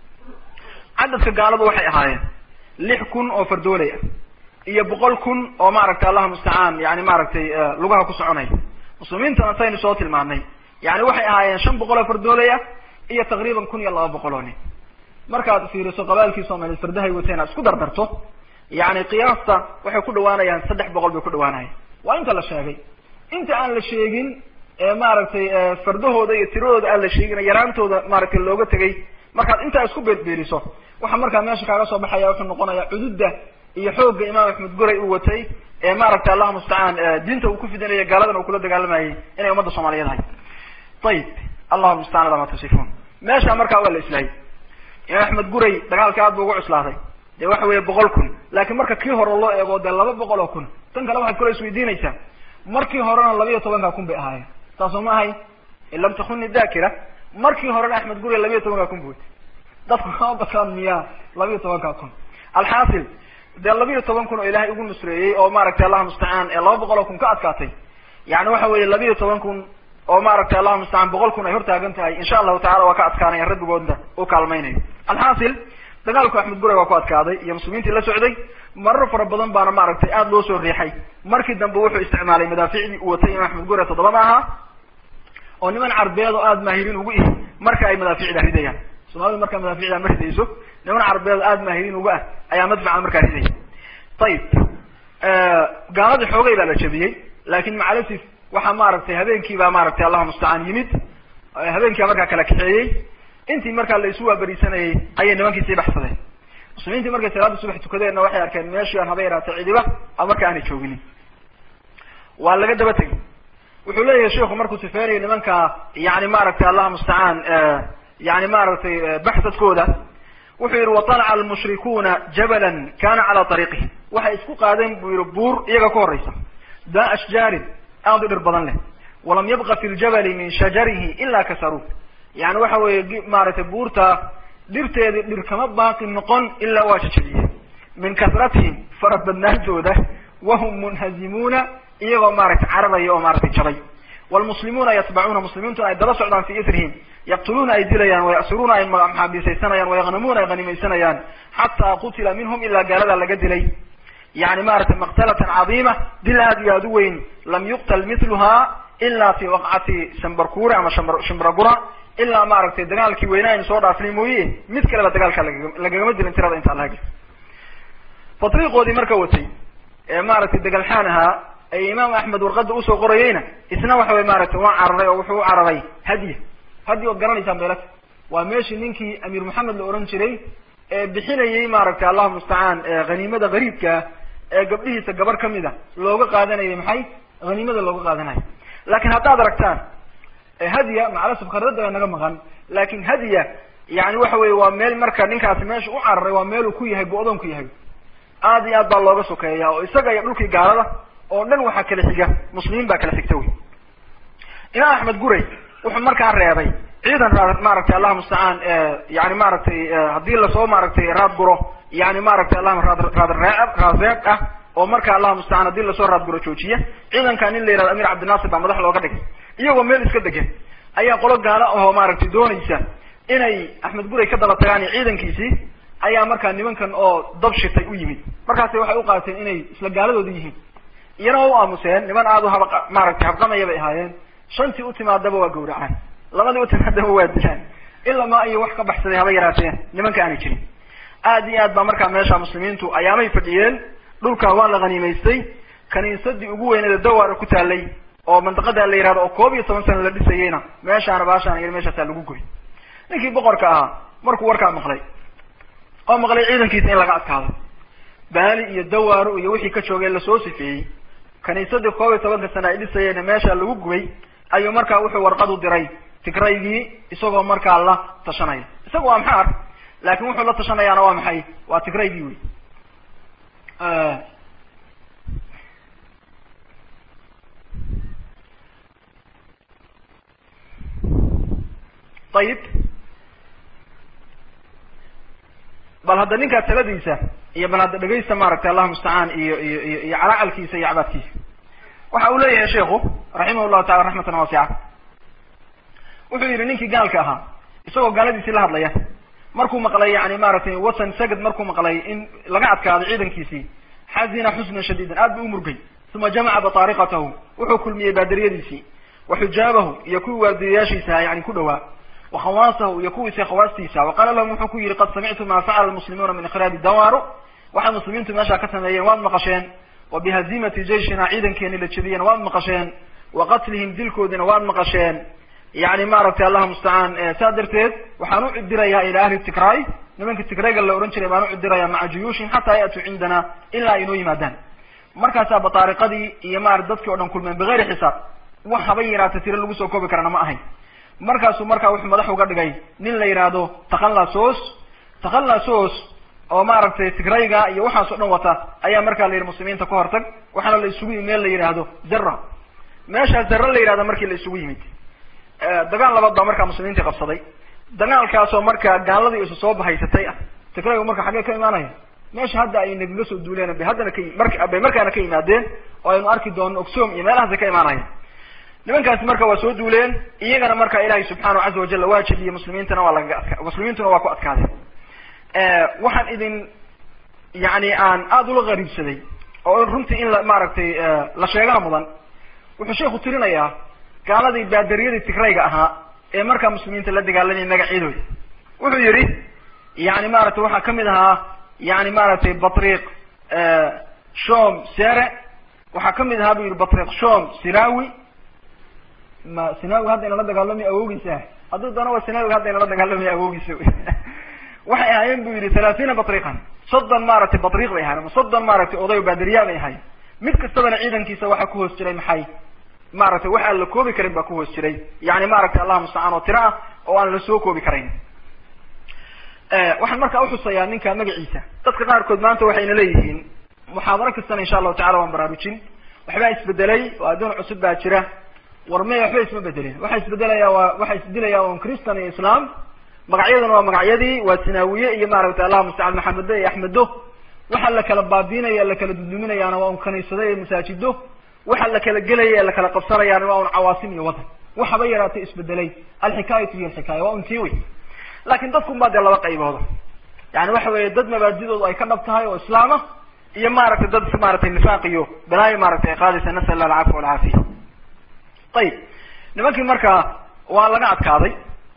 Speaker 3: cadadka gaaladu waxay ahaayeen lix kun oo fardooley ah iyo boqol kun oo maaragtay allah mustacaan yani maaragtay lugaha ku soconaya muslimiintana saynu soo tilmaanay yani waxay ahaayeen shan boqol oo fardooley ah iyo taqriiban kun iyo laba boqol oo nin markaad fiiriso qabaalkii soomaliyeed fardahay wateen aad isku dardarto yani qiyaasta waxay ku dhawaanayaan saddex boqol bay ku dhawaanayaan waa inta la sheegay inta aan la sheegin maaragtay fardahooda iyo tiradooda aan la sheegin yaraantooda maaragtay looga tegay markaad intaa isku beerbeeriso waxa markaa meesha kaaga soo baxaya wuxuu noqonaya cududda iyo xoogga imaam axmed guray uu watay ee maaragtay allah mustacaan diinta uu ku fidinaya gaaladan uu kula dagaalamayay inay ummadda soomaaliyeed ahay ayib allahu mustacaan ala ma tasifuun meesha markaa waa la islaayay imaam axmed guray dagaalka aad bu ugu cuslaaday dee waxa weeye boqol kun laakiin marka kii hore loo eego dee laba boqol oo kun tan kale waxaad kula isweydiinaysaa markii horena labiiyo tobanka kun bay ahaayeen saasoo ma ahay in lam takuni dakira markii horena axmed guray labiiyo tobanka kun bu watay dadku kama bataan miyaa labiiyo tobanka kun alxaasil dee labiiyo toban kun oo ilaahay ugu nusreeyey oo maaragtay allah mustacaan ee laba boqol oo kun ka adkaatay yani waxa weeye labiiyo toban kun oo maaragtay allah mustacaan boqol kun ay hortaagan tahay insha allahu tacala waa ka adkaanaya rabbigoodna u kaalmaynayo alxaasil dagaalku axmed guray waa ku adkaaday iyo muslimiintii la socday marar fara badan baana maaragtay aada loo soo riixay markii dambe wuxuu isticmaalay madaaficdii uu watay imaam axmed guray toddobada ahaa oo niman carbeed oo aada maahiriin ugu ihi marka ay madaaficda ridayaan soomaalida markaa madaaficda ma ridayso niman carbeed oo aada maahiriin uga ah ayaa madfaca markaa ridaya ayib gaaladii xoogay baa la jabiyey laakin macalasif waxaa maaragtay habeenkii baa maaragtay allahu mustacaan yimid habeenkiibaa markaa kala kaxeeyey intii markaa la isu waaberisanayay ayay nimankii sii baxsadeen muslimiintii markay salaada subax tukadeenna waxay arkeen meeshii aan haba yaraatay cidiba a marka aanay jooginin waa laga daba tegay wuxuu leeyahay sheiku markuu sifeynayo nimanka yani maaragtay allah mustacaan yani maaragtay baxsadkooda wuxuu yihi waطalaca almushrikuuna jabalan kana cala ariiqihi waxay isku qaadeen buu yihi buur iyaga ka horeysa daa ashjaarin aada u dhir badan leh walam yabqa fi ljabali min shajarihi ila kasaruuh yani waxa weeye maaragtay buurta dhirteedii dhir kama baaqi noqon ilaa waa jajabiyeen min kasratihim farabadnaantooda wahum munhazimuuna iyagoo maaragtay cararaya oo maaragtay jabay wlmuslimuuna yatbacuuna muslimiintuna ay daba socdaan fi itrihim yaqtuluuna ay dilayaan wayasiruuna ay maxaabiisaysanayaan wayaqnamuuna ay hanimaysanayaan xataa qutila minhum ilaa gaaladaa laga dilay yani maaragtay maqtalatan cadiima dil aad iyo aad u weyn lam yuqtal miluha ila fi waqcati shambarkure ama shimbragura ilaa maaragtay dagaalkii weynaa aynu soo dhaafnay mooye mid kaleba dagaalka lagagama dilin tirada intaa laga fatriiqoodii marka watay ee maaragtay degalxaan ahaa ee imaam axmed warqada usoo qorayeyna isna waxa way maaragtay waa cararay oo wuxuu u cararay hadya hadyi ood garanaysaan beelata waa meeshii ninkii amiir maxamed la ohan jiray ee bixinayay maaragtay allahu mustacaan haniimada gariibkaa ee gabdhihiisa gabar kamid a looga qaadanayay maxay haniimada looga qaadanayo laakiin haddaad aragtaan hadya macalasaf khardada naga maqan laakin hadya yani waxa weye waa meel marka ninkaasi meesha u cararay waa meel uu ku yahay go-doon ku yahay aad iyo aad baa looga sokeeya oo isaga iyo dhulkii gaalada oo dhan waxaa kala xiga muslimiin baa kala xigta wey imaam axmed guray wuxuu markaa reebay ciidan raad maaragtay allah mustacaan yani maaragtay haddii lasoo maaragtay raad guro yani maaragtay allah raad raad reeb raad reeb ah oo marka allah mustacaan haddii lasoo raad guro joojiya ciidankan in la yihahdo amir cabdinaasir baa madax looga dhigay iyagoo meel iska degan ayaa qolo gaalo ahoo maaragtay doonaysa inay axmed guray ka daba tagaan iyo ciidankiisii ayaa markaa nimankan oo dab shitay u yimid markaasi waxay u qaateen inay isla gaaladooda yihiin iyana waa u aamuseen niman aada u haba maaragtay habqamaya bay ahaayeen shantii u timaadaba waa gawracaan labadii u timaadaba waa dilaan ilaa ma iyo wax ka baxsaday haba yaraateen nimanka aanay jirin aad iyo aad baa markaa meesha muslimiintu ayaamay fadhiyeen dhulka waa la haniimaystay kaniisadii ugu weyneeda dawaara ku taalay oo mandaqada la yihahdo oo koob iyo toban sana la dhisayeyna meeshaana baashaan iyo meeshaasaa lagu goy ninkii boqorka ahaa markuu warkaa maqlay oo maqlay ciidankiisa in laga adkaado baali iyo dawaaro iyo wixii ka joogay lasoo sifeeyey kaniisadii koob iyo tobanka sana ay dhisayeenna meesha lagu gubay ayuu markaa wuxuu warqad u diray tigraygii isagoo markaa la tashanaya isaga waa maxaar laakin wuxuu la tashanayaana waa maxay waa tigraygii wey ayib bal hadda ninkaa taladiisa iyo bal hadda dhegaysta maaragtay allahu mustacaan iyo iyo iyo iyo calacalkiisa iyo cabaadkiisa waxa uu leeyahay sheikhu raximah llahu taala raxmatan waasica wuxuu yidhi ninkii gaalka ahaa isagoo gaaladiisii la hadlaya markuu maqlay yani maaragtay watan sagad markuu maqlay in laga adkaado ciidankiisii xazina xusnan shadiidan aad buu umurgay uma jamaca bataariqatahu wuxuu kulmiyey baadariyadiisii wa xujaabahu iyo kuwii waardiyayaashiisa yani ku dhawaa wa khawaasahu iyo kuwiisa khawaastiisa wa qaala lahum wuxuu ku yihi qad samictu ma facala lmuslimuuna min ikhraabi dawaaro waxay muslimiintu meeshaa ka sameeyeen waad maqasheen wa bihazimati jayshina ciidankeeni la jebiyeen waad maqasheen wa qatlihim dilkoodina waad maqasheen yani maaragtay allah mustacaan saa darteed waxaan u cidirayaa ila ahli tigraay nimanka tigrayga la ohan jiray baan u cidirayaa maca juyuushihim xataa ya'tuu cindana ilaa ay inoo yimaadaan markaasaa bataariqadii iyo maara dadkii o dhan kulmeen bigayri xisaab wax haba yaraata tiro lagu soo koobi karana ma ahayn markaasuu markaa wuxuu madax uga dhigay nin la yidhaahdo takhallasos takhallasos oo maaragtay tigrayga iyo waxaas o dhan wata ayaa markaa la yidhi muslimiinta ka hortag waxaana la isugu yimid meel la yidhaahdo zara meeshaa zara la yidhahdo markii la isugu yimid dagaal labaad baa markaa muslimiintii qabsaday dagaalkaasoo markaa gaaladii isu soo bahaysatay ah tigraygu marka xaggee ka imaanaya meesha hadda ay nagaga soo duuleen bay haddana ka mar bay markaana ka yimaadeen oo aynu arki doono ogsoom iyo meelahaasay ka imaanaya nimankaasi marka waa soo duuleen iyagana marka ilaahay subxaanahu caza wajal waa jebiyey muslimiintana waa lagaga adka muslimiintuna waa ku adkaadeen waxaan idin yani aan aada ula qariibsaday oo runtii in la maaragtay la sheegana mudan wuxuu sheikhu tirinayaa gaaladii baadariyadii tigrayga ahaa ee markaa muslimiinta la dagaalamayay magacyadooda wuxuu yihi yani maaragtay waxaa kamid ahaa yani maaragtay batriq shom sere waxaa kamid ahaa bu yihi batriq shom sirawi ma sinawi hadda inala dagaalamay awoogiisa hadduu doona waa sinawiga hadda inala dagaalamay awoogiisa waxay ahaayeen bu yihi thalathina batriqan soddon maaragtay batriq bay ahayen ama soddon maaragtay oday baadariya bay ahayen mid kastabana ciidankiisa waxaa ku hoos jiray maxay maaragtay wax aan la koobi karin baa ku hoos jiray yani maaragtay allah mustacaan oo tiro ah oo aan la soo koobi karayn waxaan markaa uxusayaa ninka magaciisa dadka qaarkood maanta waxayna leeyihiin muxaadaro kastana insha allahu tacala waan baraarujin waxbaa isbedelay oo adduun cusub baa jira war me waxba isma bedelin waxa isbedelaya waa waxa isdilaya un christan iyo islam magacyaduna waa magacyadii waa sinaawiye iyo maaragtay allah mustacaan maxamedo iyo axmedo waxa la kala baabiinaya la kala dudluminayaana waa un kaniisado iyo masaajido waxa la kala gelaya ee la kala qabsanayaana waa un cawaasim iyo wadan waxaba yaraatay isbedelay alxikaayatu iyo alxikaaya waa un tii wey laakin dadkun baa dee laba qaybooda yani waxa weeye dad mabaadidoodu ay ka dhab tahay oo islaama iyo maaragtay dad maaragtay nifaaq iyo balaayo maaragtay ay qaadaysa nasal allah alcafwa walcaafiya ayib nimankii markaa waa laga adkaaday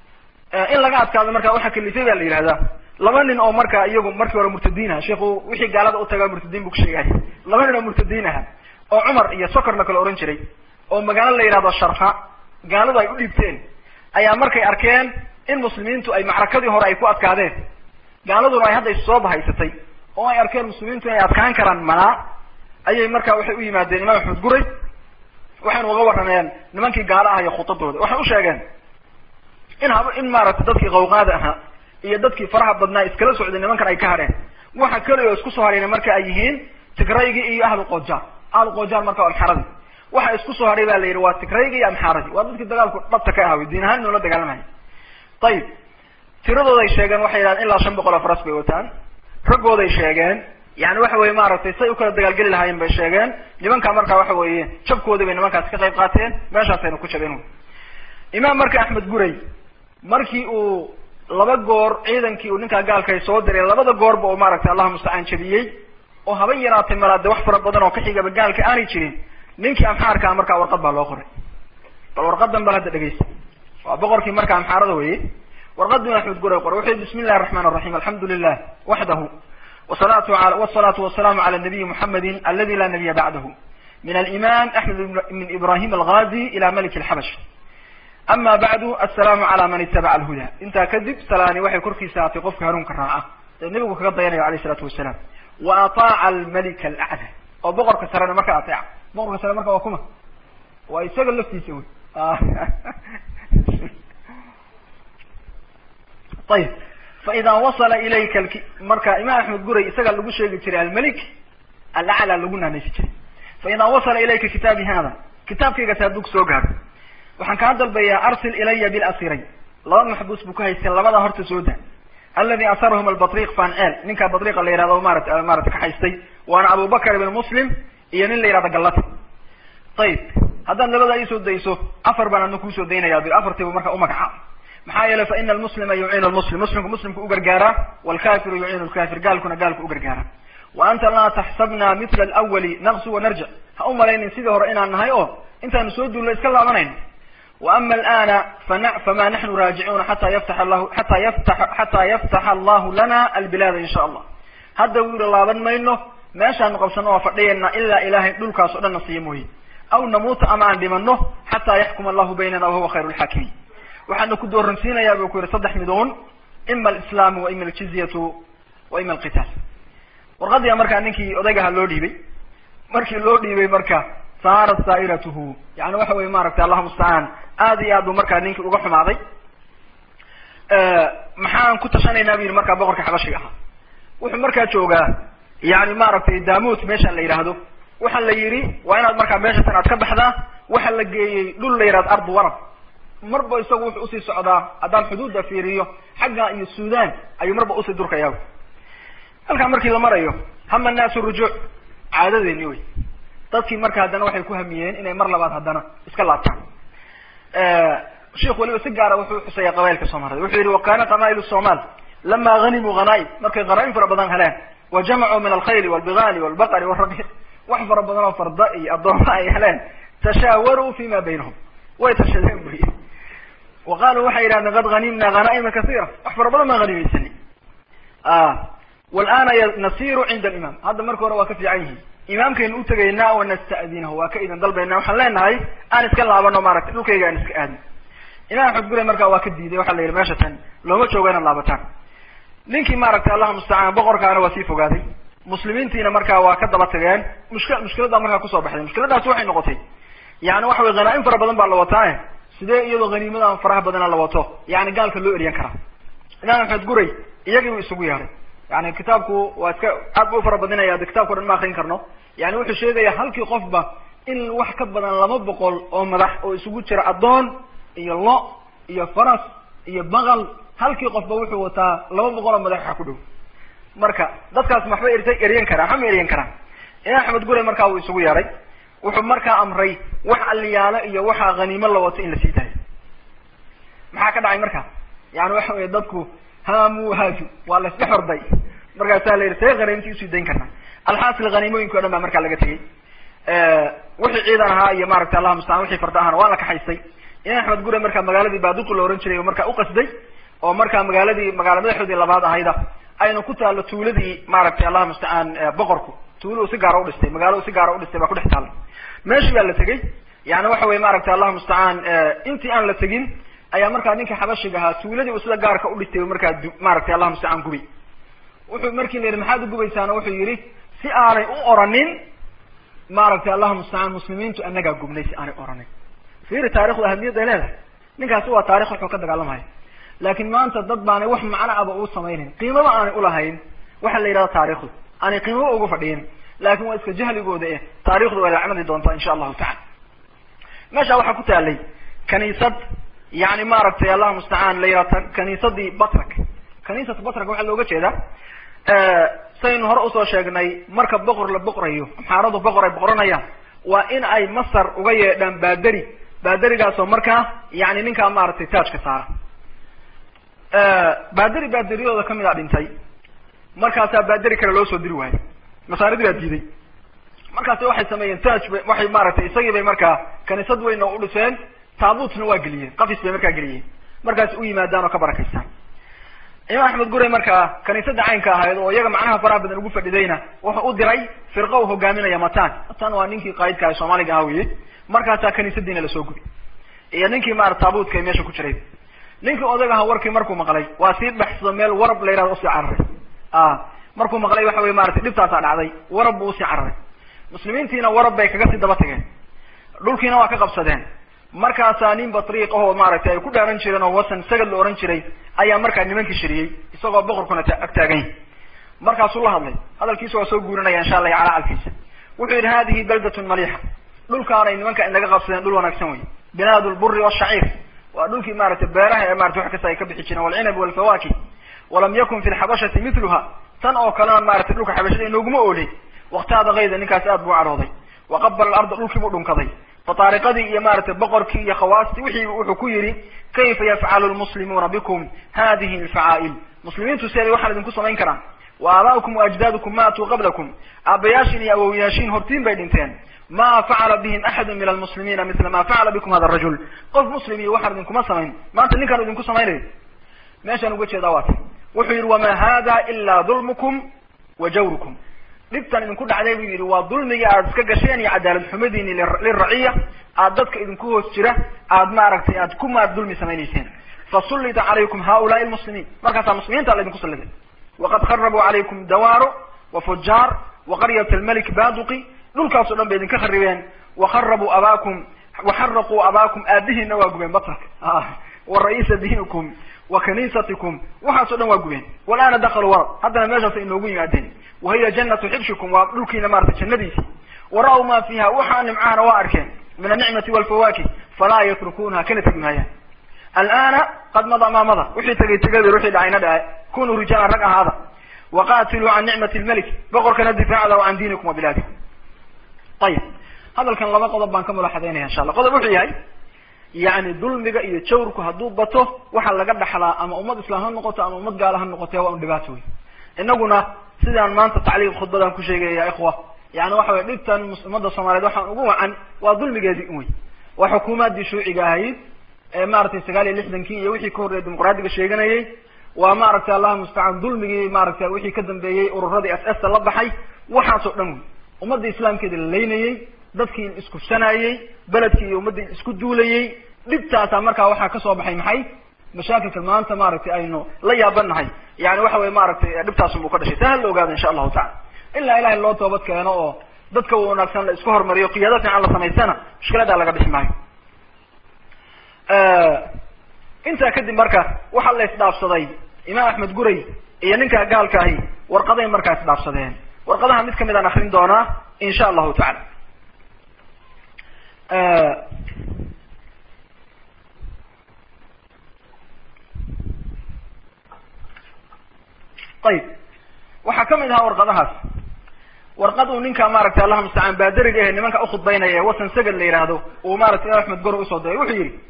Speaker 3: in laga adkaado marka waxa kalifay baa la yihahdaa laba nin oo marka iyagu markii hore murtadiin aha sheiku wixii gaalada utagaa murtadiin bu ku sheegay laba nin oo murtadiin aha oo cumar iyo sokor la kala ohan jiray oo magaalo la yihahdo sharxa gaaladu ay u dhiibteen ayaa markay arkeen in muslimiintu ay macrakadii hore ay ku adkaadeen gaaladuna ay hadda issoo bahaysatay oo ay arkeen muslimiintu inay adkaan karaan manaa ayay marka waxay u yimaadeen imaam axmed guray waxayna uga warrameen nimankii gaalo ah iyo khudadooda waxay u sheegeen in hab in maaragtay dadkii qawqaada ahaa iyo dadkii faraha badnaa iskala socday nimankan ay ka hadheen waxa keliya oo isku soo hadhayna marka ay yihiin tigraygii iyo ahlu qojaar ahlu qojaar marka amxaradii waxa isku soo hadhay ba la yidhi waa tigraygii iyo amxaaradii waa dadkii dagaalku dhabta ka ahawy diin ahaan inuu la dagaalamaya ayib tiradooday sheegeen waxay yidhahdeen ilaa shan boqol oo faras bay wataan raggooday sheegeen yani waxa weye maaragtay say u kala dagaalgeli lahaayeen bay sheegeen nimankaa markaa waxa weeye jabkoodii bay nimankaasi ka qayb qaateen meeshaasayna ku jabeen imaam marka axmed guray markii uu laba goor ciidankii uu ninkaa gaalkay soo diray labada goorba oo maaragtay allah mustacaan jabiyey oo haba yaraatay malaade wax fara badan oo ka xigaba gaalka aanay jirin ninkii amxaarkaa markaa warqad baa loo qoray bal warqadan bal hadda dhegeysta waa boqorkii marka amxaarada weye warqaduu axmed guray qoray wuxuu bismi illahi raxmaan raxiim alxamdu lilah waxdahu wasalatu wasalaatu wasalaamu cala nabiyi muxamedi aladi laa nabiya bacdahu min alimam axmed min ibrahim alghazi ila malik alxabash ama bacdu assalaamu cala man itabaca alhuda intaa kadib salaani waxay korkiisa aatay qofka hanuunka raaca ee nebigu kaga dayanayo alayh isalaatu wasalaam wa ataaca almalika alacla oo boqorka sarena marka ateeca boqorka sare marka waa kuma waa isaga laftiisa wey ayib faida wasala ilayka marka imaam axmed guray isaga lagu sheegi jiray almalik alacla lagu naanaysi jiray faida wasala ilayka kitaabi hada kitaabkaygas hadduu kusoo gaadho waxaan kaa dalbayaa arsil ilaya bilasiray laba maxbuus buu ka haystay labada horta soo da aladi asarahum albatriq fanceel ninkaa batriqa la yihahdo marat maarata ka haystay waana abubakar ibn muslim iyo nin la yihahdo gallata ayib haddaad labadaa iisoo dayso afar baan adna kuusoo daynaya bil afartiibu marka umagacaab maxaa yeelay fa ina almuslima yuciinu lmuslim muslimku muslimku u gargaaraa walkafiru yuciinu lkafir gaalkuna gaalku u gargaaraa wa anta laa taxsabna mila alawali naqsu wanarjic ha u malaynin sidii hore inaan nahay oo intaanu soo duulno iska laabanayno wa ama alana fana fama naxnu raajicuuna xata yaftax allahu xata yafta xataa yaftaxa allahu lana albilaada in sha allah hadda wuu yihi laaban mayno meeshaanu qabsano waa fadhiyayna ilaa ilahay dhulkaas o dhan na siiya mooye aw namuuta ama aan dhimano xataa yaxkuma allahu baynana wahuwa khayru lxaakimiin waxaana ku dooransiinayaa buu ku yihi saddex midoon ima alislaamu wa ima aljizyatu wa ima alqitaal warqadiya markaa ninkii odaygaha loo dhiibay markii loo dhiibay marka saarat saa'iratuhu yani waxa weye maaragtay allahu mustacaan aad iyo aad buu markaa ninkii uga xumaaday maxaan ku tashanaynaa bu yihi markaa boqorka xabashiga ahaa wuxuu markaa joogaa yani maaragtay daamut meeshaan la yidhaahdo waxa la yidhi waa inaad markaa meeshatan aad ka baxdaa waxa la geeyey dhul la yihahdo ardu warab marba isagu wuxuu usii socdaa haddaan xuduudda fiiriyo xagga iyo sudan ayuu marba usii durkayaa halkaa markii la marayo hama annaasu rujuuc caadadeeni wey dadkii marka haddana waxay ku hamiyeen inay mar labaad haddana iska laabtaan sheikh weliba si gaara wuxuu xusaya qabailka soomaalida wuxuu yihi wakana qamaail somal lama hanimuu hanaaim markay hanaaim fara badan heleen wa jamacuu min alkhayli walbigaali walbaqari warabi wax fara badan oo farda iyo addooma ay heleen tashaawaruu fima baynahum way tashadeen buy wa qaaluu waxay yidhahdeen qad hanimna hanaaima kasiira wax fara badan baan hanimaysani walana nasiru cinda alimaam hadda marka hore waa ka fiican yihiin imaamkaynu utegaynaa wa nasta'dinahu waa ka idin dalbayna waxaan leenahay aan iska laabano maaragtay dhulkayga aan iska aadno imaam axmed gure markaa waa ka diiday waxa la yidhi meesha tan looma joogo inaad laabataan ninkii maaragtay allahu mustacaan boqorkaana waa sii fogaaday muslimiintiina markaa waa ka daba tageen mushk mushkiladdaa markaa kusoo baxday mushkiladaasi waxay noqotay yani waxa weye hanaa-im fara badan baa la wataae sidee iyadoo haniimadan faraha badana la wato yani gaalka loo eriyan karaa imaam axmed guray iyagii buu isugu yeeray yani kitaabku waa iska aad bu ufara badinaya de kitabka o dhan ma akrin karno yani wuxuu sheegaya halkii qofba in wax ka badan laba boqol oo madax oo isugu jira addoon iyo lo iyo faras iyo baqal halkii qofba wuxuu wataa laba boqol oo madax waxa ku dhow marka dadkaas maxba erta eryan karaa waxba ma eryan karaan imaam axmed gure markaa wuu isugu yeeray wuxuu markaa amray wax aliyaalo iyo waxaa haniimo la wato in la sii daayo maxaa ka dhacay marka yani waxa weye dadku hamu haaju waa la isdhex orday markaasaa la yidhi see haniimtii usii dayn karnaa alxaasil haniimooyinki o dhan baa markaa laga tegey wixii ciidan ahaa iyo maaragtay allah mustacaan wixii farda ahana waa la kaxaystay imaam axmed gure markaa magaaladii baaduqi la ohan jiray oo markaa uqasday oo markaa magaaladii magaala madaxoodii labaad ahayda ayna ku taalo tuuladii maaragtay allah mustacaan boqorku tuulo u si gaara udhistay magaalo u si gaara udhistay baa kudhex taalla meeshii baa la tegey yani waxa weye maaragtay allah mustacaan intii aan la tegin ayaa markaa ninka xabashiga ahaa tuuladii uu sida gaarka udhistay markaa maaragtay allah mustacaan gubay wuxuu markii la yidhi maxaad ugubaysaana wuxuu yihi si aanay u oranin maaragtay allahu mustacaan muslimiintu anagaa gubnay si aanay oranin fiiri taarikhdu ahamiyadday leedahay ninkaasi waa taarikh wuxuu ka dagaalamaya laakin maanta dad baanay wax macno aba uu samaynin qiimaba aanay ulahayn waxa la yidhahda taarikhdu aanay qiimaba ugu fadhiyin laakin waa iska jahligooda eh taarikhdu way lacmadi doontaa insha allahu tacala meesha waxaa ku taalay kaniisad yani maaragtay allahu mustacaan la yihahda kaniisadii batrak kaniisat batrak waxaa looga jeedaa saynu hore usoo sheegnay marka boqor la boqrayo amxaaradu boqor ay boqoranayaan waa in ay masar uga yeedhaan baaderi baaderigaasoo markaa yani ninkaa maaragtay taajka saara baaderi baaderiyadooda kamid a dhintay markaasaa baaderi kale loo soo diri waayo masaaridii baa diiday markaasi waxay sameeyeen taaj ba waxay maaragtay isagii bay markaa kaniisad weyna u dhiseen taabuutna waa geliyeen qafis bay markaa geliyeen markaas u yimaadaan oo ka barakaystaan imaam axmed guray markaa kaniisadda caynka ahayd oo iyaga macnaha faraha badan ugu fadhidayna wuxuu u diray firqa u hogaaminaya matan matan waa ninkii qaa'idka ah soomaaliga aha weye markaasaa kaniisadiina lasoo gubi iyo ninkii maarata taabuudka ee meesha ku jiray ninkii odag aha warkii markuu maqlay waa sii baxsado meel warab la yihahdo usii cararay a markuu maqlay waxa weye maratay dhibtaasaa dhacday warab buu usii cararay muslimiintiina warab bay kaga sii daba tageen dhulkiina waa ka qabsadeen markaasaa nin batriiq ahoo maaragtay ay ku dhaaran jireen oo wasan sagad la ohan jiray ayaa markaa nimankii shiriyey isagoo boqorkuna ag taagan yahy markaasuu la hadlay hadalkiisa waa soo guurinaya insha allah calaa calkiisa wuxuu yidhi hadihi baldatun maliixa dhulkaanay nimanka inaga qabsadeen dhul wanaagsan wey binaad lburi washaciir waa dhulkii maaragtay beeraha ee marata wax kasta ay ka bixi jireen walcinab walfawaki walam yakun fi lxabashati miluha tan oo kalena maratay dhulka xabashada inooguma ooley waktaada kayda ninkaas aad buu cadhooday waqabala alarda dhulkii buu dhunkaday fataariqadii iyo maaragtay boqorkii iyo khawaastii wixii wuxuu ku yidhi kayfa yafcalu lmuslimuuna bikum hadihi alfacaa'il muslimiintu siday waxaan idinku samayn karaan wa aabaa'ukum wa ajdaadukum maatuu qablakum aabayaashin iyo awowyaashiin hortiin bay dhinteen ma facala bihim axadu min almuslimiina mila ma facala bikum hada rajul qof muslim iyo waxaan idinkuma samayn maanta ninkaan idinku samaynayo meeshaan uga jeedaa waa ta wuxuu yidhi wama hada ila dulmukum wa jawrukum dhibtan idinku dhacday buu yidhi waa dulmigii aad iska gasheen iyo cadaalad xumadiini liraciya aad dadka idinku hoos jira aad maaragtay aad ku maad dulmi samaynayseen fasullita calaykum haulaai lmuslimiin markaasaa muslimiinta la idinku salliday waqad kharabuu calaykum dawaaro wa fujaar wa qaryat almalik baduqi dhulkaasoo dhan bay idinka kharibeen wakharabuu abaakum waxaraquu abaakum aabihiina waa gubeen batarka wa ra-iisa diinikum wa kaniisatikum waxaasoo dhan waa gubeen walana dakaluu warad haddana meeshaas inoogu yimaadeen wahiya janatu xibshikum waa dhulkiina maratay jannadiisi wara-w ma fiiha waxaa nimcahana waa arkeen min anicmati walfawaki falaa yatrukunaha kana tegi maayaan alana qad mada maamada wixii tegay tegay wixii dhacayna dhace kunuu rijaala rag ahaada waqatiluu can nicmati lmelik boqorkana difaacda wa can diinikum wa bilaadikum ayib hadalkan laba qodob baan ka mulaxadaynaya insha allah qodob wuxuu yahay yani dulmiga iyo jawrku hadduu bato waxaa laga dhaxlaa ama ummad islaam ha noqoto ama ummad gaala ha noqote waa un dhibaato wey inaguna sidaan maanta tacliiq khudbadan ku sheegaya ya ikhwa yani waxa weye dhibtan ummadda soomaaliyeed waxaan ugu wacan waa dulmigeedii un wey waa xukuumaddii shuuciga ahayd ee maaragtay sagaal iyo lixdankii iyo wixii ka horreeyay dimuqraadiga sheeganayay waa maaragtay allahu mustacaan dulmigii maaragtay wixii ka dambeeyey ururadii s sta la baxay waxaasoo dhan wey ummadda islaamkeeda la leynayey dadkii iskufsanayey beledkii iyo ummaddii isku duulayey dhibtaasaa markaa waxaa kasoo baxay maxay mashaakilka maanta maaragtay aynu la yaabanahay yani waxa weye maaragtay dhibtaasun buu ka dhashay taa hala ogaado insha allahu tacala ilaa ilahay loo toobad keeno oo dadka wanaagsan la isku hormariyo qiyaado fiican la samaystana mushkiladaa laga bixi maayo intaa kadib marka waxaa la isdhaafsaday imaam axmed guray iyo ninka gaalka ahi warqaday markaa isdhaafsadeen warqadaha mid kamid aan akrin doonaa insha allahu tacala ayib waxaa kamid ahaa warqadahaas warqad uu ninka maaragtay allahuma mustacaan baaderiga ahe nimanka ukhudbaynaya ee wasan sagad la yihahdo uu maratay imaam axmed goro usoo diray wuxuu yihi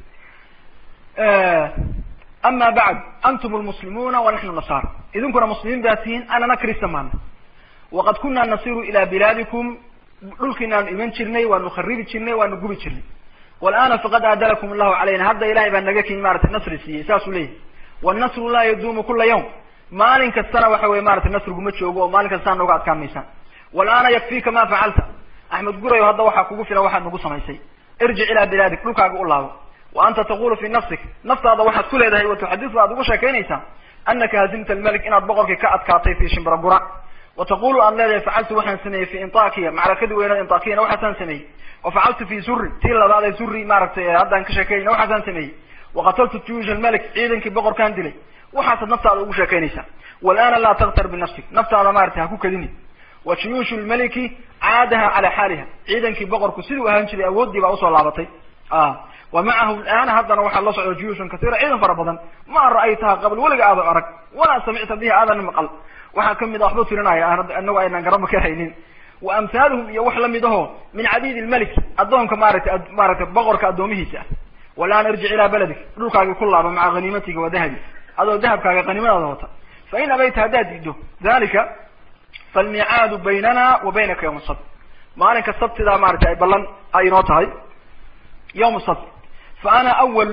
Speaker 3: ama bacd antum lmuslimuuna wa naxnu nasaara idinkuna muslimiin baa tihiin anana krista maana waqad kuna nasiru ila bilaadikum dhulkiinaanu iman jirnay waanu kharibi jirnay waanu gubi jirnay walana faqad aadalakum allahu calayna hadda ilahay baa naga kin maratay nasri siiyey saasuu leeyahy wannasru laa yaduumu kula yawm maalin kastana waxa weye maratay nasrigu ma joogo oo maalin kastaa nooga adkaan maysaan walana yakfika ma facalta axmed gurayo hadda waxaa kugu filan waxaad nagu samaysay irjic ilaa bilaadik dhulkaaga u laabo wa anta taqulu fi nafsik naftaada waxaad ku leedahay wa tuxadisu aad ugu sheekaynaysaa anaka hazimta almelik inaad boqorkii ka adkaatay fi shimbiragura wa taqulu aad leedahay facaltu waxaan sameeyey fi intakiya macrakadii weynada intakiyana waxaasaan sameeyey wa facaltu fi zuri tii labaad ee zuri maaragtay haddaan ka sheekeynayna waxaasaan sameeyey waqataltu juyush almelik ciidankii boqorkaan dilay waxaasaad naftaada ugu sheekaynaysaa walana laa taktar binafsik naftaada maaragtay ha ku kadini wa juyuushu lmeliki caadaha calaa xaaliha ciidankii boqorku siduu ahaan jiray awooddii baa usoo laabatay wa macahu lana haddana waxaa la socda juyuushun kasiira ciidan fara badan ma ra'aytaha qabl weliga aada arag walaa samicta bihi aadan maqal waxaa kamid a waxba tirinaya anagu aynaan garaba ka haynin wa amhaaluhum iyo wax lamid aho min cabiid lmelik addoonka maaragtay maaragtay boqorka addoomihiisa ah walaan irjic ilaa beladik dhulkaagii ku laaba maca haniimatiga wa dahabi adoo dahabkaaga qaniimadaada wata fain abayta haddaad diido dalika falmicaadu baynana wa baynaka yawma sabt maalinka sabtidaa maratay ay ballan ay inoo tahay yawma sabt fa ana awal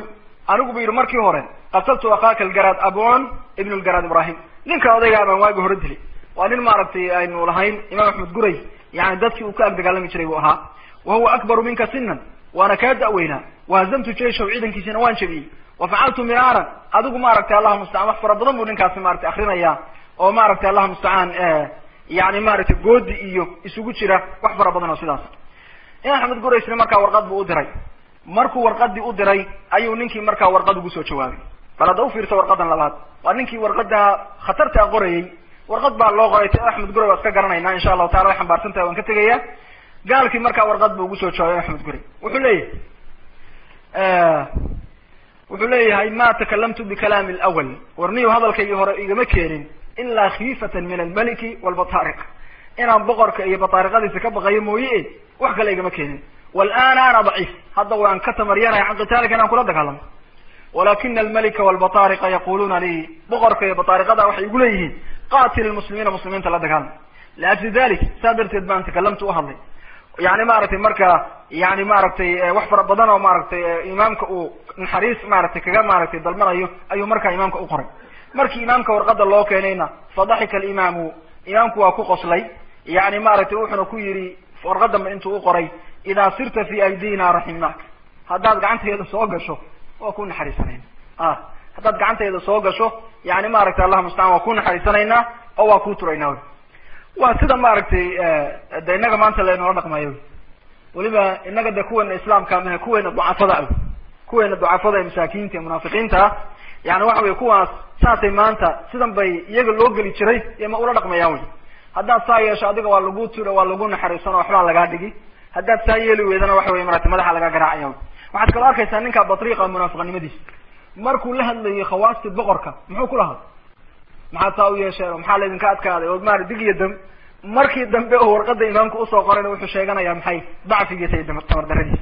Speaker 3: anigu bu yidhi markii hore qataltu akhaaka algaraad abon ibn lgaraad ibrahim ninka odaygaa baan waagi hore dilay waa nin maaragtay aynu lahayn imaam axmed guray yani dadkii uu ka ag dagaalami jiray buu ahaa wa huwa akbaru minka sinan waana kaa da'weynaa wahazamtu jayshahu ciidankiisina waan jabiyey wa facaltu miraaran adigu maaragtay allahu mustacaan wax fara badan buu ninkaasi maratay akrinaya oo maaragtay allahu mustacaan yani maaragtay goodi iyo isugu jira wax fara badan oo sidaas imaam axmed guraysna markaa warqad buu u diray markuu warqadii u diray ayuu ninkii markaa warqad ugu soo jawaabay bal hadda ufiirsa warqadan labaad waa ninkii warqada khatartaa qorayey warqad baa loo qoray ta axmed guray waa iska garanayna insha allahu taala way xambaarsan tahay waan ka tegaya gaalkii markaa warqad buu ugu soo jawaabay axmed guray wuxuu leeyahay wuxuu leeyahay ma takalamtu bikalaami lawal warniyu hadalkaygii hore igama keenin ilaa khiifatan min almaliki walbatariq inaan boqorka iyo bataariqadiisa ka baqayo mooye wax kale igama keenin walana ana daciif hadda waan ka tamaryanahay can qitaalika inaan kula dagaalamo walakina almalika walbatariqa yaquluna li boqorka iyo bataariqada waxay igu leeyihiin qatil lmuslimiina muslimiinta la dagaalama liajli dalik saa darteed baan takalamtu uhadlay yani maaragtay marka yani maaragtay wax fara badan oo maaragtay imaamka uu naxariis maaragtay kaga maaragtay dalmanayo ayuu markaa imaamka u qoray markii imaamka warqada loo keenayna fadaxika alimaamu imaamku waa ku qoslay yani maaragtay wuxuna ku yidhi warqadanba intuu u qoray idaa sirta fi aydina raximnaak haddaad gacanteeda soo gasho waa ku naxariisanayna ah haddaad gacanteeda soo gasho yani maaragtay allah mustacaan waa ku naxariisanaynaa oo waa ku turaynaa waa sida maaragtay de innaga maanta laynoola dhaqmayo weliba inaga de kuweena islaamka mahe kuweena ducafada ah kuweena ducafada ee masaakiinta ee munaafiqiinta ah yani waxa wey kuwaas saasay maanta sidan bay iyaga loo geli jiray iyo ma ula dhaqmayaan wey haddaad saa yeesho adiga waa lagu tiro waa lagu naxariisano waxbaa lagaa dhigi haddaad saa yeeli weydana waxa wey marata madaxa laga garaacaya wy waxaad kaloo arkaysaa ninka batriiqa munaafiqnimadiisa markuu la hadlayay khawaasti boqorka muxuu ku lahaa maxaad saa u yeesheen oo maxaa laydinka adkaaday oo maara dig iyo dam markii dambe oo warqada imaamka usoo qorayna wuxuu sheeganaya maxay dacfigiisa iyo tamar daradiisa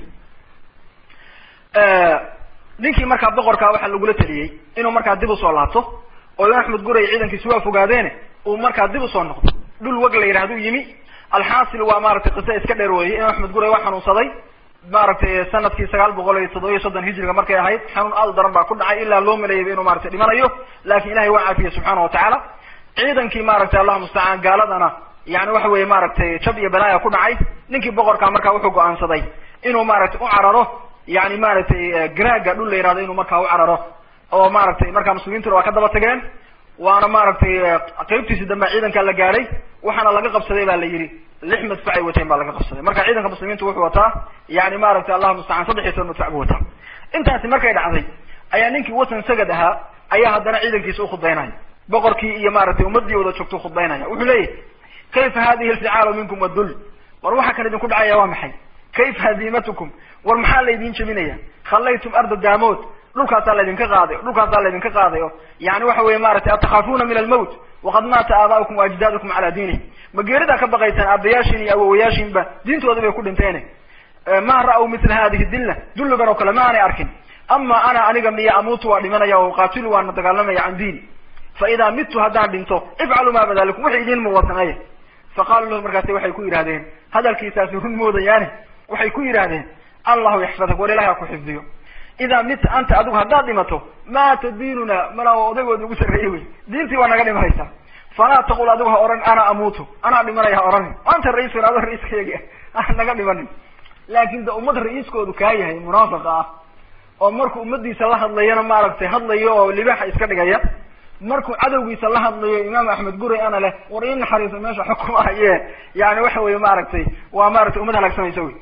Speaker 3: ninkii markaa boqorkaa waxaa lagula taliyey inuu markaa dib usoo laabto oo imaam axmed guray ciidankiisi waa fogaadeene uu markaa dib usoo noqdo dhul wag la yidhahduu yimi alxaasil waa maaragtay qisa iska dheer weeye imaam axmed guray waa xanuunsaday maaragtay sanadkii sagaal boqol iyo toddoba iyo soddon hijriga markay ahayd xanuun aad u daran baa ku dhacay ilaa loo maleeyayba inuu maratay dhimanayo lakin ilahay waa caafiyey subxaana watacaala ciidankii maaragtay allahu mustacaan gaaladana yani waxa weye maaragtay jab iyo balaaya ku dhacay ninkii boqorkaa markaa wuxuu go-aansaday inuu maaragtay u cararo yani maaragtay graaga dhul la yihahdo inuu markaa u cararo oo maaragtay markaa muslimiintuna waa ka daba tageen waana maaragtay qeybtiisi dambe ciidankaa la gaadhay waxaana laga qabsaday ba la yidhi lix madfac ay wateen baa laga qabsaday marka ciidanka muslimiintu wuxuu wataa yani maaragtay allahu mustacaan saddex iyo toban madfac buu wataa intaasi markay dhacday ayaa ninkii watan sagad ahaa ayaa haddana ciidankiisa ukhudbaynaya boqorkii iyo maaragtay ummadii wada joogto khudbaynaya wuxuu leeyahy kayfa hadihi alficaalu minkum wadul war waxa kan idinku dhacaya waa maxay kayfa hadiimatukum war maxaa laydin jebinaya khallaytum arda daamood dhulkaasaa laydinka qaaday dhulkaasaa laydinka qaaday o yani waxa weye maratay atakhaafuna min almowt waqad maata aaba'ukum waajdadukum cala diinih ma geeridaa ka baqaysaan aabayaashin iyo awowayaashinba diintooda bay ku dhinteene ma ra'w mila hadihi dilla dulligan oo kale ma aanay arkin ama ana aniga miya amuutu waa dhimanaya o uqaatilu waana dagaalamaya can diini fa idaa midtu haddaan dhinto ifcalu ma badalikum waxay idiin muuwa sameeya faqaaluu lahu markaasi waxay ku yidhahdeen hadalkiisaasi run moodayaane waxay ku yidhahdeen allahu yaxfadak war ilahi ha ku xifdiyo idaa mita anta adigu haddaad dhimato maata diinuna mana odaygoodi ugu sarreeyey wey diintii waa naga dhimanaysaa falaa taqul adigu ha ohan ana amuutu anaa dhimanaya ha odhanin anta ra-iiskun ado ra-iiskayagi ah naga dhimanin laakin de ummad ra-iiskoodu kaa yahay munaafiqa ah oo markuu ummadiisa la hadlayana maaragtay hadlayo oo libaaxa iska dhigaya markuu cadowgiisa la hadlayo imaam axmed guray ana leh war ii naxariiso meesha xukumahaye yani waxa weye maaragtay waa maratay ummad halaagsamaysa wey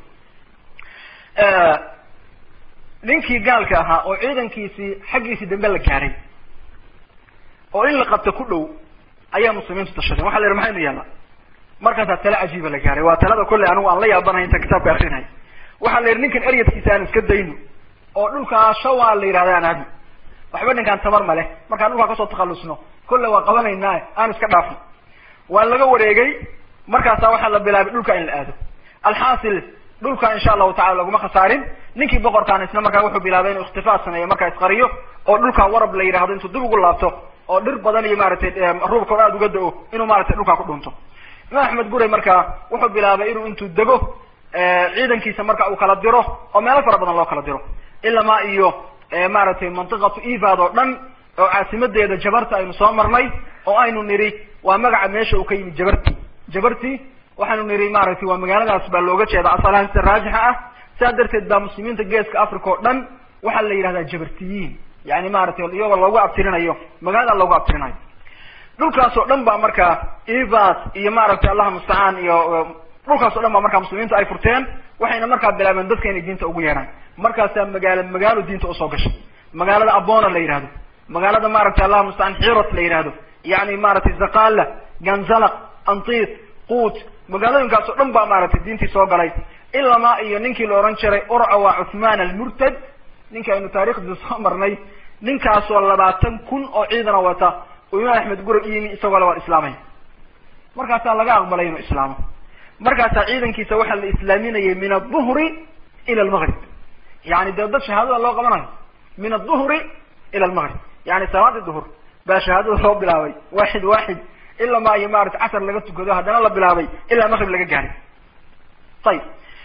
Speaker 3: ninkii gaalka ahaa oo ciidankiisii xaggiisii dambe la gaaray oo in la qabto ku dhow ayaa muslimiintu tashadeen waxa la yihi maxaynu yaallaa markaasaa tale cajiiba la gaaray waa talada kolley anigu aan la yaabanahay inta kitaabka akrinay waxaa la yidhi ninkan eryadkiisa aan iska dayno oo dhulkaa shawaa la yidhahda aan aadno waxba ninkaan tamar ma leh markaan dhulkaa kasoo takhalusno kolle waa qabanaynaa aan iska dhaafno waa laga wareegay markaasaa waxaa la bilaabay dhulka in la aado alxaasil dhulka insha allahu tacala laguma khasaarin ninkii boqorkaan isna markaa wuxuu bilaabay inuu ikhtifaa sameeyo markaa isqariyo oo dhulkaa warab la yidhahdo intuu dib ugu laabto oo dhir badan iyo maaragtay ruubka o aada uga da-o inuu maratay dhulkaa ku dhunto imaam axmed guray markaa wuxuu bilaabay inuu intuu dego ciidankiisa marka uu kala diro oo meelo fara badan loo kala diro ilamaa iyo maaragtay mantiqatu evad oo dhan oo caasimadeeda jabarta aynu soo marnay oo aynu nidhi waa magaca meesha uu ka yimid jabarti jabarti waxaanu nidhi maaragtay waa magaaladaas baa looga jeeda asalahaan sida raajixa ah sidaa darteed baa muslimiinta geeska africa oo dhan waxaa la yidhahdaa jabartiyiin yani maaragtay iyagoo loogu abtirinayo magaalada loogu abtirinayo dhulkaas oo dhan baa markaa evas iyo maaragtay allaha mustacaan iyo dhulkaas o dhan baa markaa muslimiintu ay furteen waxayna markaa bilaabeen dadka inay diinta ugu yeedhaan markaasaa magaalo magaalo diinta usoo gashay magaalada abona la yihahdo magaalada maaragtay allaha mustacaan xirot la yihahdo yani maaragtay zakala ganzalaq antit quut magaalooyinkaas oo dhan baa maaragtay diintii soo galay ilamaa iyo ninkii la ohan jiray urca waa cuthman almurtad ninka aynu taarikhdiisa soo marnay ninkaasoo labaatan kun oo ciidana wata oo imaam axmed gurag yimi isagoo labaad islaamaya markaasaa laga aqbalay inuu islaamo markaasaa ciidankiisa waxaa la islaaminayay min aلظuhri ila almgrib yani dee dad shahaadada loo qabanayo min aلظuhri ila almgrib yani salaadii duhur baa shahaadada loo bilaabay waxid waxid ilaa ma iyo maarata casar laga tukado haddana la bilaabay ilaa maqrib laga gaaray ayib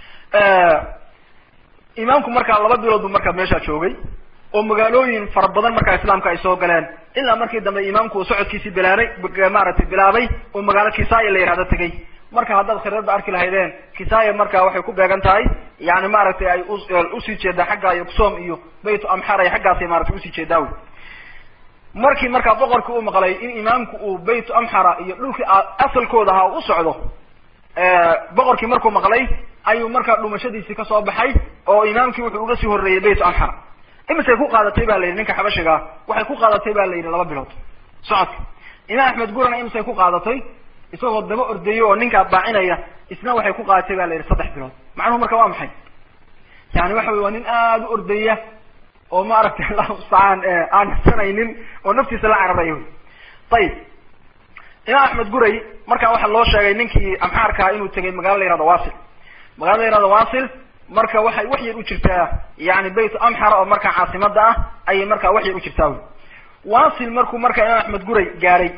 Speaker 3: imaamku markaa laba bilood buu markaa meeshaa joogay oo magaalooyin fara badan markaa islaamka ay soo galeen ilaa markii dambe imaamku uu socodkiisii bilaabay maaragtay bilaabay oo magaalo kisaya la yihahdo tegay marka haddaad khariirada arki lahaydeen kisaya marka waxay ku beegan tahay yani maaragtay ay usii jeedaa xagga iyo kusom iyo bayt amxar ay xaggaasay maratay usii jeedaa wey markii markaa boqorkii u maqlay in imaamku uu bayt amxara iyo dhulkii asalkooda ahaa u socdo boqorkii markuu maqlay ayuu markaa dhumashadiisii kasoo baxay oo imaamkii wuxuu uga sii horreeyey bayt amxara imisay ku qaadatay ba la yidhi ninka xabashigaa waxay ku qaadatay ba la yidhi laba bilood socodka imaam axmed gurana imisay ku qaadatay isagoo daba ordayo oo ninkaa baacinaya isna waxay ku qaadatay ba la yidhi saddex bilood macnuhu marka waa maxay yani waxa wey waa nin aada u ordaya oo maaragtay allahu mustacaan aan nasanaynin oo naftiisa la cararayo ayib imaam axmed guray markaa waxaa loo sheegay ninkii amxaarkaa inuu tegay magala la yihahdo wasil magaalada la yihahdo wasil marka waxay wax yar u jirtaa yani bayt amxara oo markaa caasimada ah ayay markaa wax yar u jirtaa wy wasil markuu markaa imaam axmed guray gaaray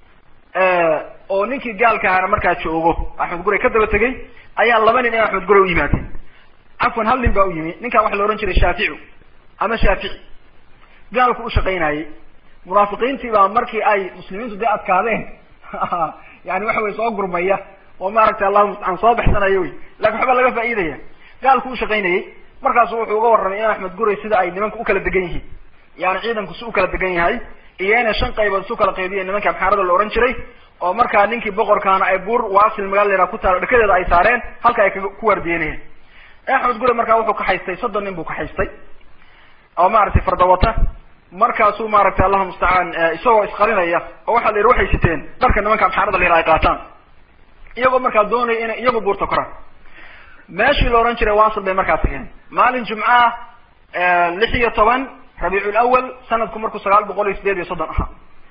Speaker 3: oo ninkii gaalka ahaana markaa joogo axmed guray ka daba tegay ayaa laba nin imaam axmed guray u yimaadeen cafwan hal nin baa u yimi ninkan waxa la ohan jiray shaaficu ama shaafici gaalku u shaqaynayey munaafiqiintii baa markii ay muslimiintu dee adkaadeen yani waxa wey soo gurmaya oo maaragtay allahu mustacaan soo baxsanaya wey lakin waxba laga faa'iidaya gaalku u shaqaynayey markaasu wuxuu uga warramay imaam axmed guray sida ay nimanka ukala degan yihiin yani ciidanku si u kala degan yahay iyo inay shan qaybood isu kala qaybiyen nimanka amxaarada la ohan jiray oo markaa ninkii boqorkaana ay buur waasil magaala la yhaha ku taalo dhekadeeda ay saareen halka ay ku waardiyenayeen axmed guray markaa wuxuu kaxaystay soddon nin buu kaxaystay oo maaragtay fardawata markaasuu maaragtay allahu mustacaan isagoo isqarinaya oo waxaa la yidhi waxay siteen dharka nimanka amxaarada la yidhaha ay qaataan iyagoo markaa doonaya inay iyagu buurta koraan meeshii la ohan jiray wasil bay markaa tageen maalin jumca lix iyo toban rabiicul awal sanadku markuu sagaal boqol iyo sideed iyo soddon ahaa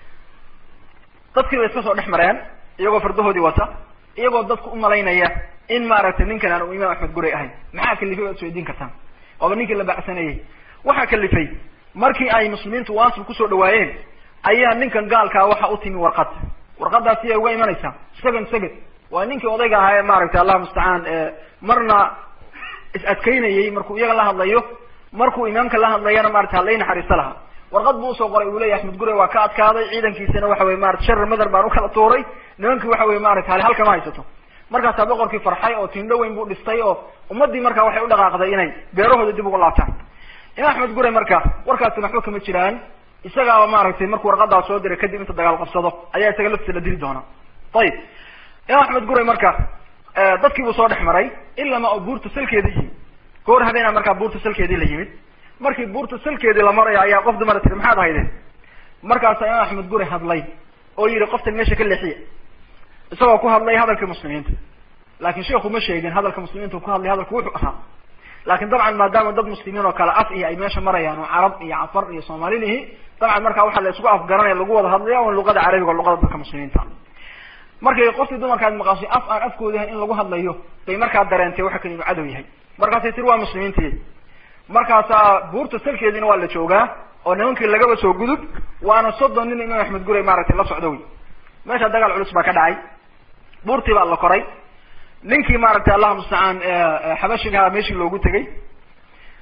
Speaker 3: dadkii bay iska soo dhex mareen iyagoo fardahoodii wata iyagoo dadku umalaynaya in maaragtay ninkan aan u imaam axmed guray ahayn maxaa kalifay waad isweydiin kartaan waaba ninkii la bacsanayey waxaa kalifay markii ay muslimiintu wasil kusoo dhawaayeen ayaa ninkan gaalkaa waxa u timi warqad warqadaas iyay uga imanaysaa second second waa ninkii odayga ahaa ee maaragtay allah mustacaan marna is adkaynayey markuu iyaga la hadlayo markuu imaamka la hadlayana maratay hadlay naxariisto lahaa warqad buu usoo qoray uu leyahy axmed gure waa ka adkaaday ciidankiisana waxa wey marata shar madar baan ukala tuuray nimankii waxa wey maratay hal halkama haysato markaasaa boqorkii farxay oo tindho weyn buu dhistay oo ummadii marka waxay u dhaqaaqday inay beerahooda dib ugu laabtaan imaam axmed gure marka warkaasina waxba kama jiraan isagaaba maaragtay markuu warqadaa soo diray kadib inta dagaal qabsado ayaa isaga laftiisa la dili doonaa ayib imaam axmed gure marka dadkii buu soo dhex maray ilama oo buurta salkeeda yimid goor habeena markaa buurta salkeedii la yimid markii buurta salkeedii la maraya ayaa qof dumara tiri maxaad haydeen markaasaa imaam axmed gure hadlay oo yihi qoftan meesha ka leexiya isagoo ku hadlay hadalkii muslimiinta laakin sheikhu ma sheegin hadalka muslimiinta ku hadlay hadalku wuxuu ahaa laakin dabcan maadaama dad muslimiin oo kale af iyo ay meesha marayaan oo carab iyo cafar iyo soomaalinihi dabcan markaa waxaa la isku afgaranaya lagu wada hadlaya on luqada carabiga o luqada dadka muslimiinta markay qofkii dumarkaad maqashay af aan afkooda ahayn in lagu hadlayo bay markaa dareentay waxa kan inuu cadow yahay markaasay tiri waa muslimiintii markaasaa buurta salkeediina waa la joogaa oo nimankii lagaba soo gudub waana soddon nin imaam axmed guray maaragtay la socdo wey meesha dagaal culus baa ka dhacay buurtii baa la koray ninkii maaragtay allahu mustacaan xabashigaha meeshii loogu tegay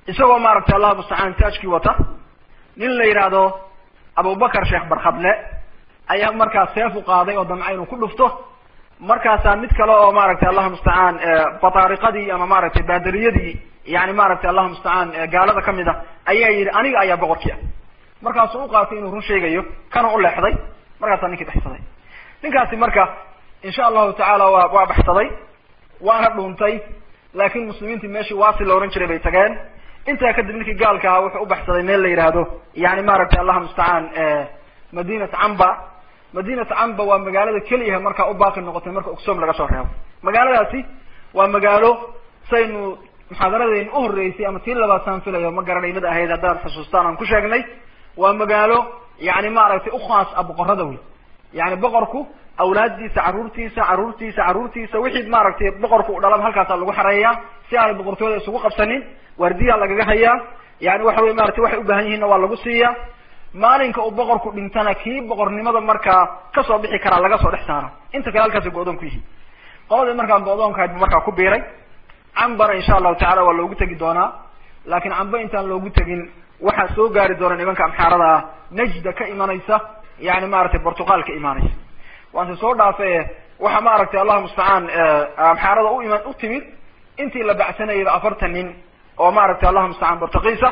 Speaker 3: isagoo maaragtay allah mustacaan taajkii wata nin la yidhaahdo abubakar sheekh barkhadle ayaa markaas seef u qaaday oo damca inuu ku dhufto markaasaa mid kale oo maaragtay allah mustacaan bataariqadii ama maaragtay baadariyadii yani maaragtay allah mustacaan gaalada kamid a ayaa yidhi aniga ayaa boqorkii ah markaasuu u qaatay inuu run sheegayo kana u leexday markaasaa ninkii baxsaday ninkaasi marka insha allahu tacaala waa waa baxsaday waana dhuuntay laakin muslimiintii meeshii waasi la ohan jiray bay tageen intaa kadib ninkii gaalka ahaa wuxuu u baxsaday meel la yidhaahdo yani maaragtay allah mustacaan madinat camba madinat camba waa magaalada keliyaha markaa u baaqi noqotay marka ogsoom laga soo reebo magaaladaasi waa magaalo saynu muxaadaradeyn u horreysay ama tii labaad saan filayo ma garanay mid ahayd haddaan xusuustaan aan ku sheegnay waa magaalo yani maaragtay ukhaas a boqorada wey yani boqorku awlaaddiisa carruurtiisa carruurtiisa carruurtiisa wixii maaragtay boqorku u dhalaba halkaasa lagu xareeyaa si aanay boqortooyada isugu qabsanin waardiyaa lagaga hayaa yani waxa wey maratay waxay u baahan yihiinna waa lagu siiyaa maalinka uu boqorku dhintana kii boqornimada markaa kasoo bixi karaa laga soo dhex saara inta kale halkaasay go-doon ku yihiin qoladii markaa go-doonkahayd bu markaa ku biiray cambana insha allahu tacala waa loogu tegi doonaa laakin cambe intaan loogu tegin waxaa soo gaari doona nimanka amxaarada ah najda ka imanaysa yani maaragtay portugal ka imaanaysa waanse soo dhaafe waxa maaragtay allah mustacaan amxaarada u iman u timid intii la bacsanayaba afartan nin oo maaragtay allah mustacaan portugiisa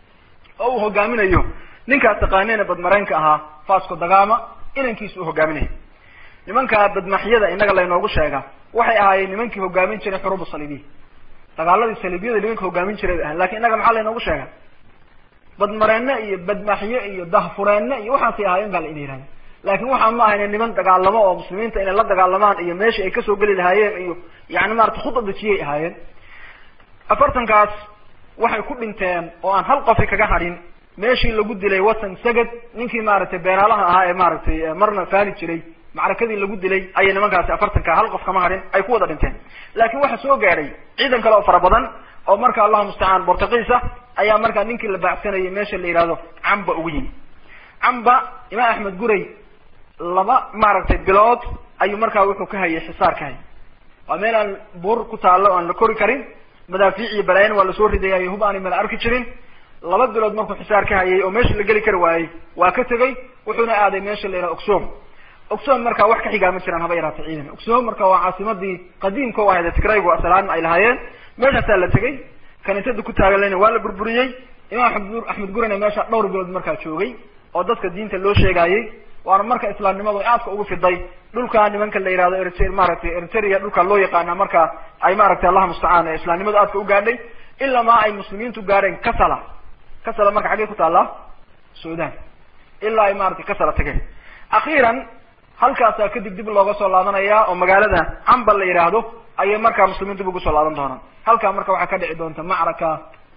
Speaker 3: oo uu hogaaminayo ninkaas taqaanina badmareenka ahaa fasco dagama inankiisa u hogaaminaya nimanka badmaxyada inaga laynoogu sheega waxay ahaayeen nimankii hogaamin jiray xuruub saliibiya dagaaladii saliibiyada nimanka hogaamin jiray bay ahayen lakin inaga maxaa laynoogu sheega badmareene iyo badmaxyo iyo dahfureene iyo waxaasay ahaayeen baa la ina yihahda laakin waxaa ma ahayne niman dagaalamo oo muslimiinta inay la dagaalamaan iyo meeshii ay kasoo geli lahaayeen iyo yani maarata khuda dejiyay ahaayeen afartankaas waxay ku dhinteen oo aan hal qofi kaga hadhin meeshii lagu dilay watan sagad ninkii maaragtay beeraalaha ahaa ee maaragtay marna faani jiray macrakadii lagu dilay ayay nimankaasi afartanka hal qof kama hadhin ay ku wada dhinteen laakin waxa soo gaadhay ciidan kale oo fara badan oo marka allahu mustacaan bortugiisa ayaa markaa ninkii la baacsanayay meesha la yihahdo camba ugu yimi camba imaam axmed guray laba maaragtay bilood ayuu markaa wuxuu ka hayay xisaar ka hayay waa meel aan buur ku taallo aan la kori karin madaafiic iyo balaayan waa lasoo ridayayo hub aanay mala arki jirin laba bilood markuu xisaar ka hayay oo meesha la geli kari waayey waa ka tegay wuxuuna aaday meesha la yidhaha ogsom ogsom markaa wax ka xigaa ma jiraan haba yaraata ciidan ogsom marka waa caasimadii qadiimka u ahayd tigraygu asalaana ay lahaayeen meeshaasaa la tegay kaniisada ku taaganlayna waa la burburiyey imaam amed axmed gurina meesha dhowr bilood markaa joogay oo dadka diinta loo sheegaayey waana marka islaamnimadu aadka ugu fiday dhulka nimanka la yihahdo ert maaragtay eritrea dhulka loo yaqaana marka ay maaragtay allah mustacaan islaamnimadu aadka u gaadhay ilamaa ay muslimiintu gaadheen kasala kasala marka xaggey ku taallaa sudan ilaa ay maratay kasala tageen akhiiran halkaasaa kadib dib looga soo laabanaya oo magaalada camba la yidhaahdo ayay markaa muslimiin dib ugu soo laaban doonaan halkaa marka waxaa ka dhici doonta macraka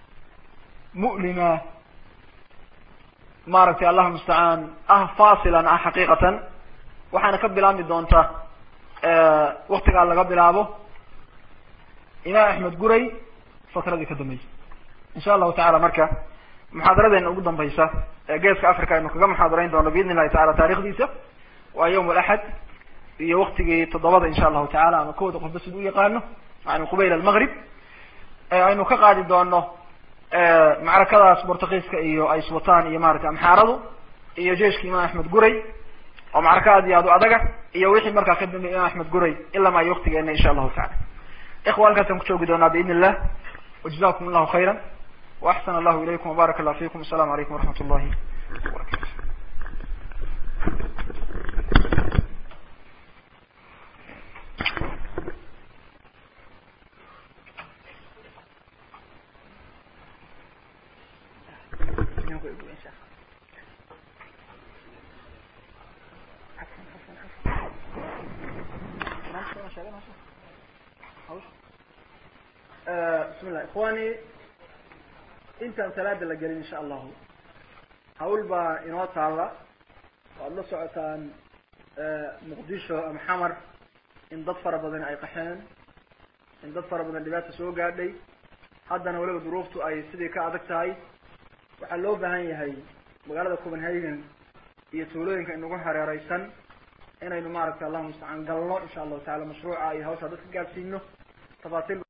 Speaker 3: mu'lima maaragtay allah mustacaan ah fasilan ah xaqiiqatan waxaana ka bilaabmi doonta waktigaa laga bilaabo imaam axmed guray fatradii ka dambeysay insha allahu tacala marka muxaadaradeena ugu dambaysa ee geeska africa aynu kaga muxaadarayn doono biidn illahi tacala taarikhdiisa waa yawm alaxad iyo waktigii toddobada insha allahu tacala ama kooda qofba sid u yaqaano yani qubayl almaqrib aynu ka qaadi doono macrakadaas bortugiiska iyo ay iswataan iyo maratay amxaaradu iyo jeiskii imaam axmed guray oo macraka aad iyo aad u adaga iyo wixii markaa ka dambeeyay imaam axmed guray ilama ay waktigeena insha allahu tacala ikhwa halkaasaan ku joogi doonaa biidn illah wajazakum allahu khayra waaxsan allahu ilaykum wbarak allah fikum asalamu alaykum waraxmat ullahi wabarakatu bismillah ikhwani intaan salaada la gelin insha allahu hawl baa inoo taalla waad la socotaan muqdisho ama xamar in dad fara badan ay qaxeen in dad fara badan dhibaata soo gaadhay haddana weliba duruuftu ay sidii ka adag tahay waxaa loo baahan yahay magaalada copenhagen iyo tuulooyinka inagu hareereysan inaynu maaragtay allahuma mustacaan galno insha allahu tacala mashruuca iyo hawshaa dadka gaadsiino tafaasiil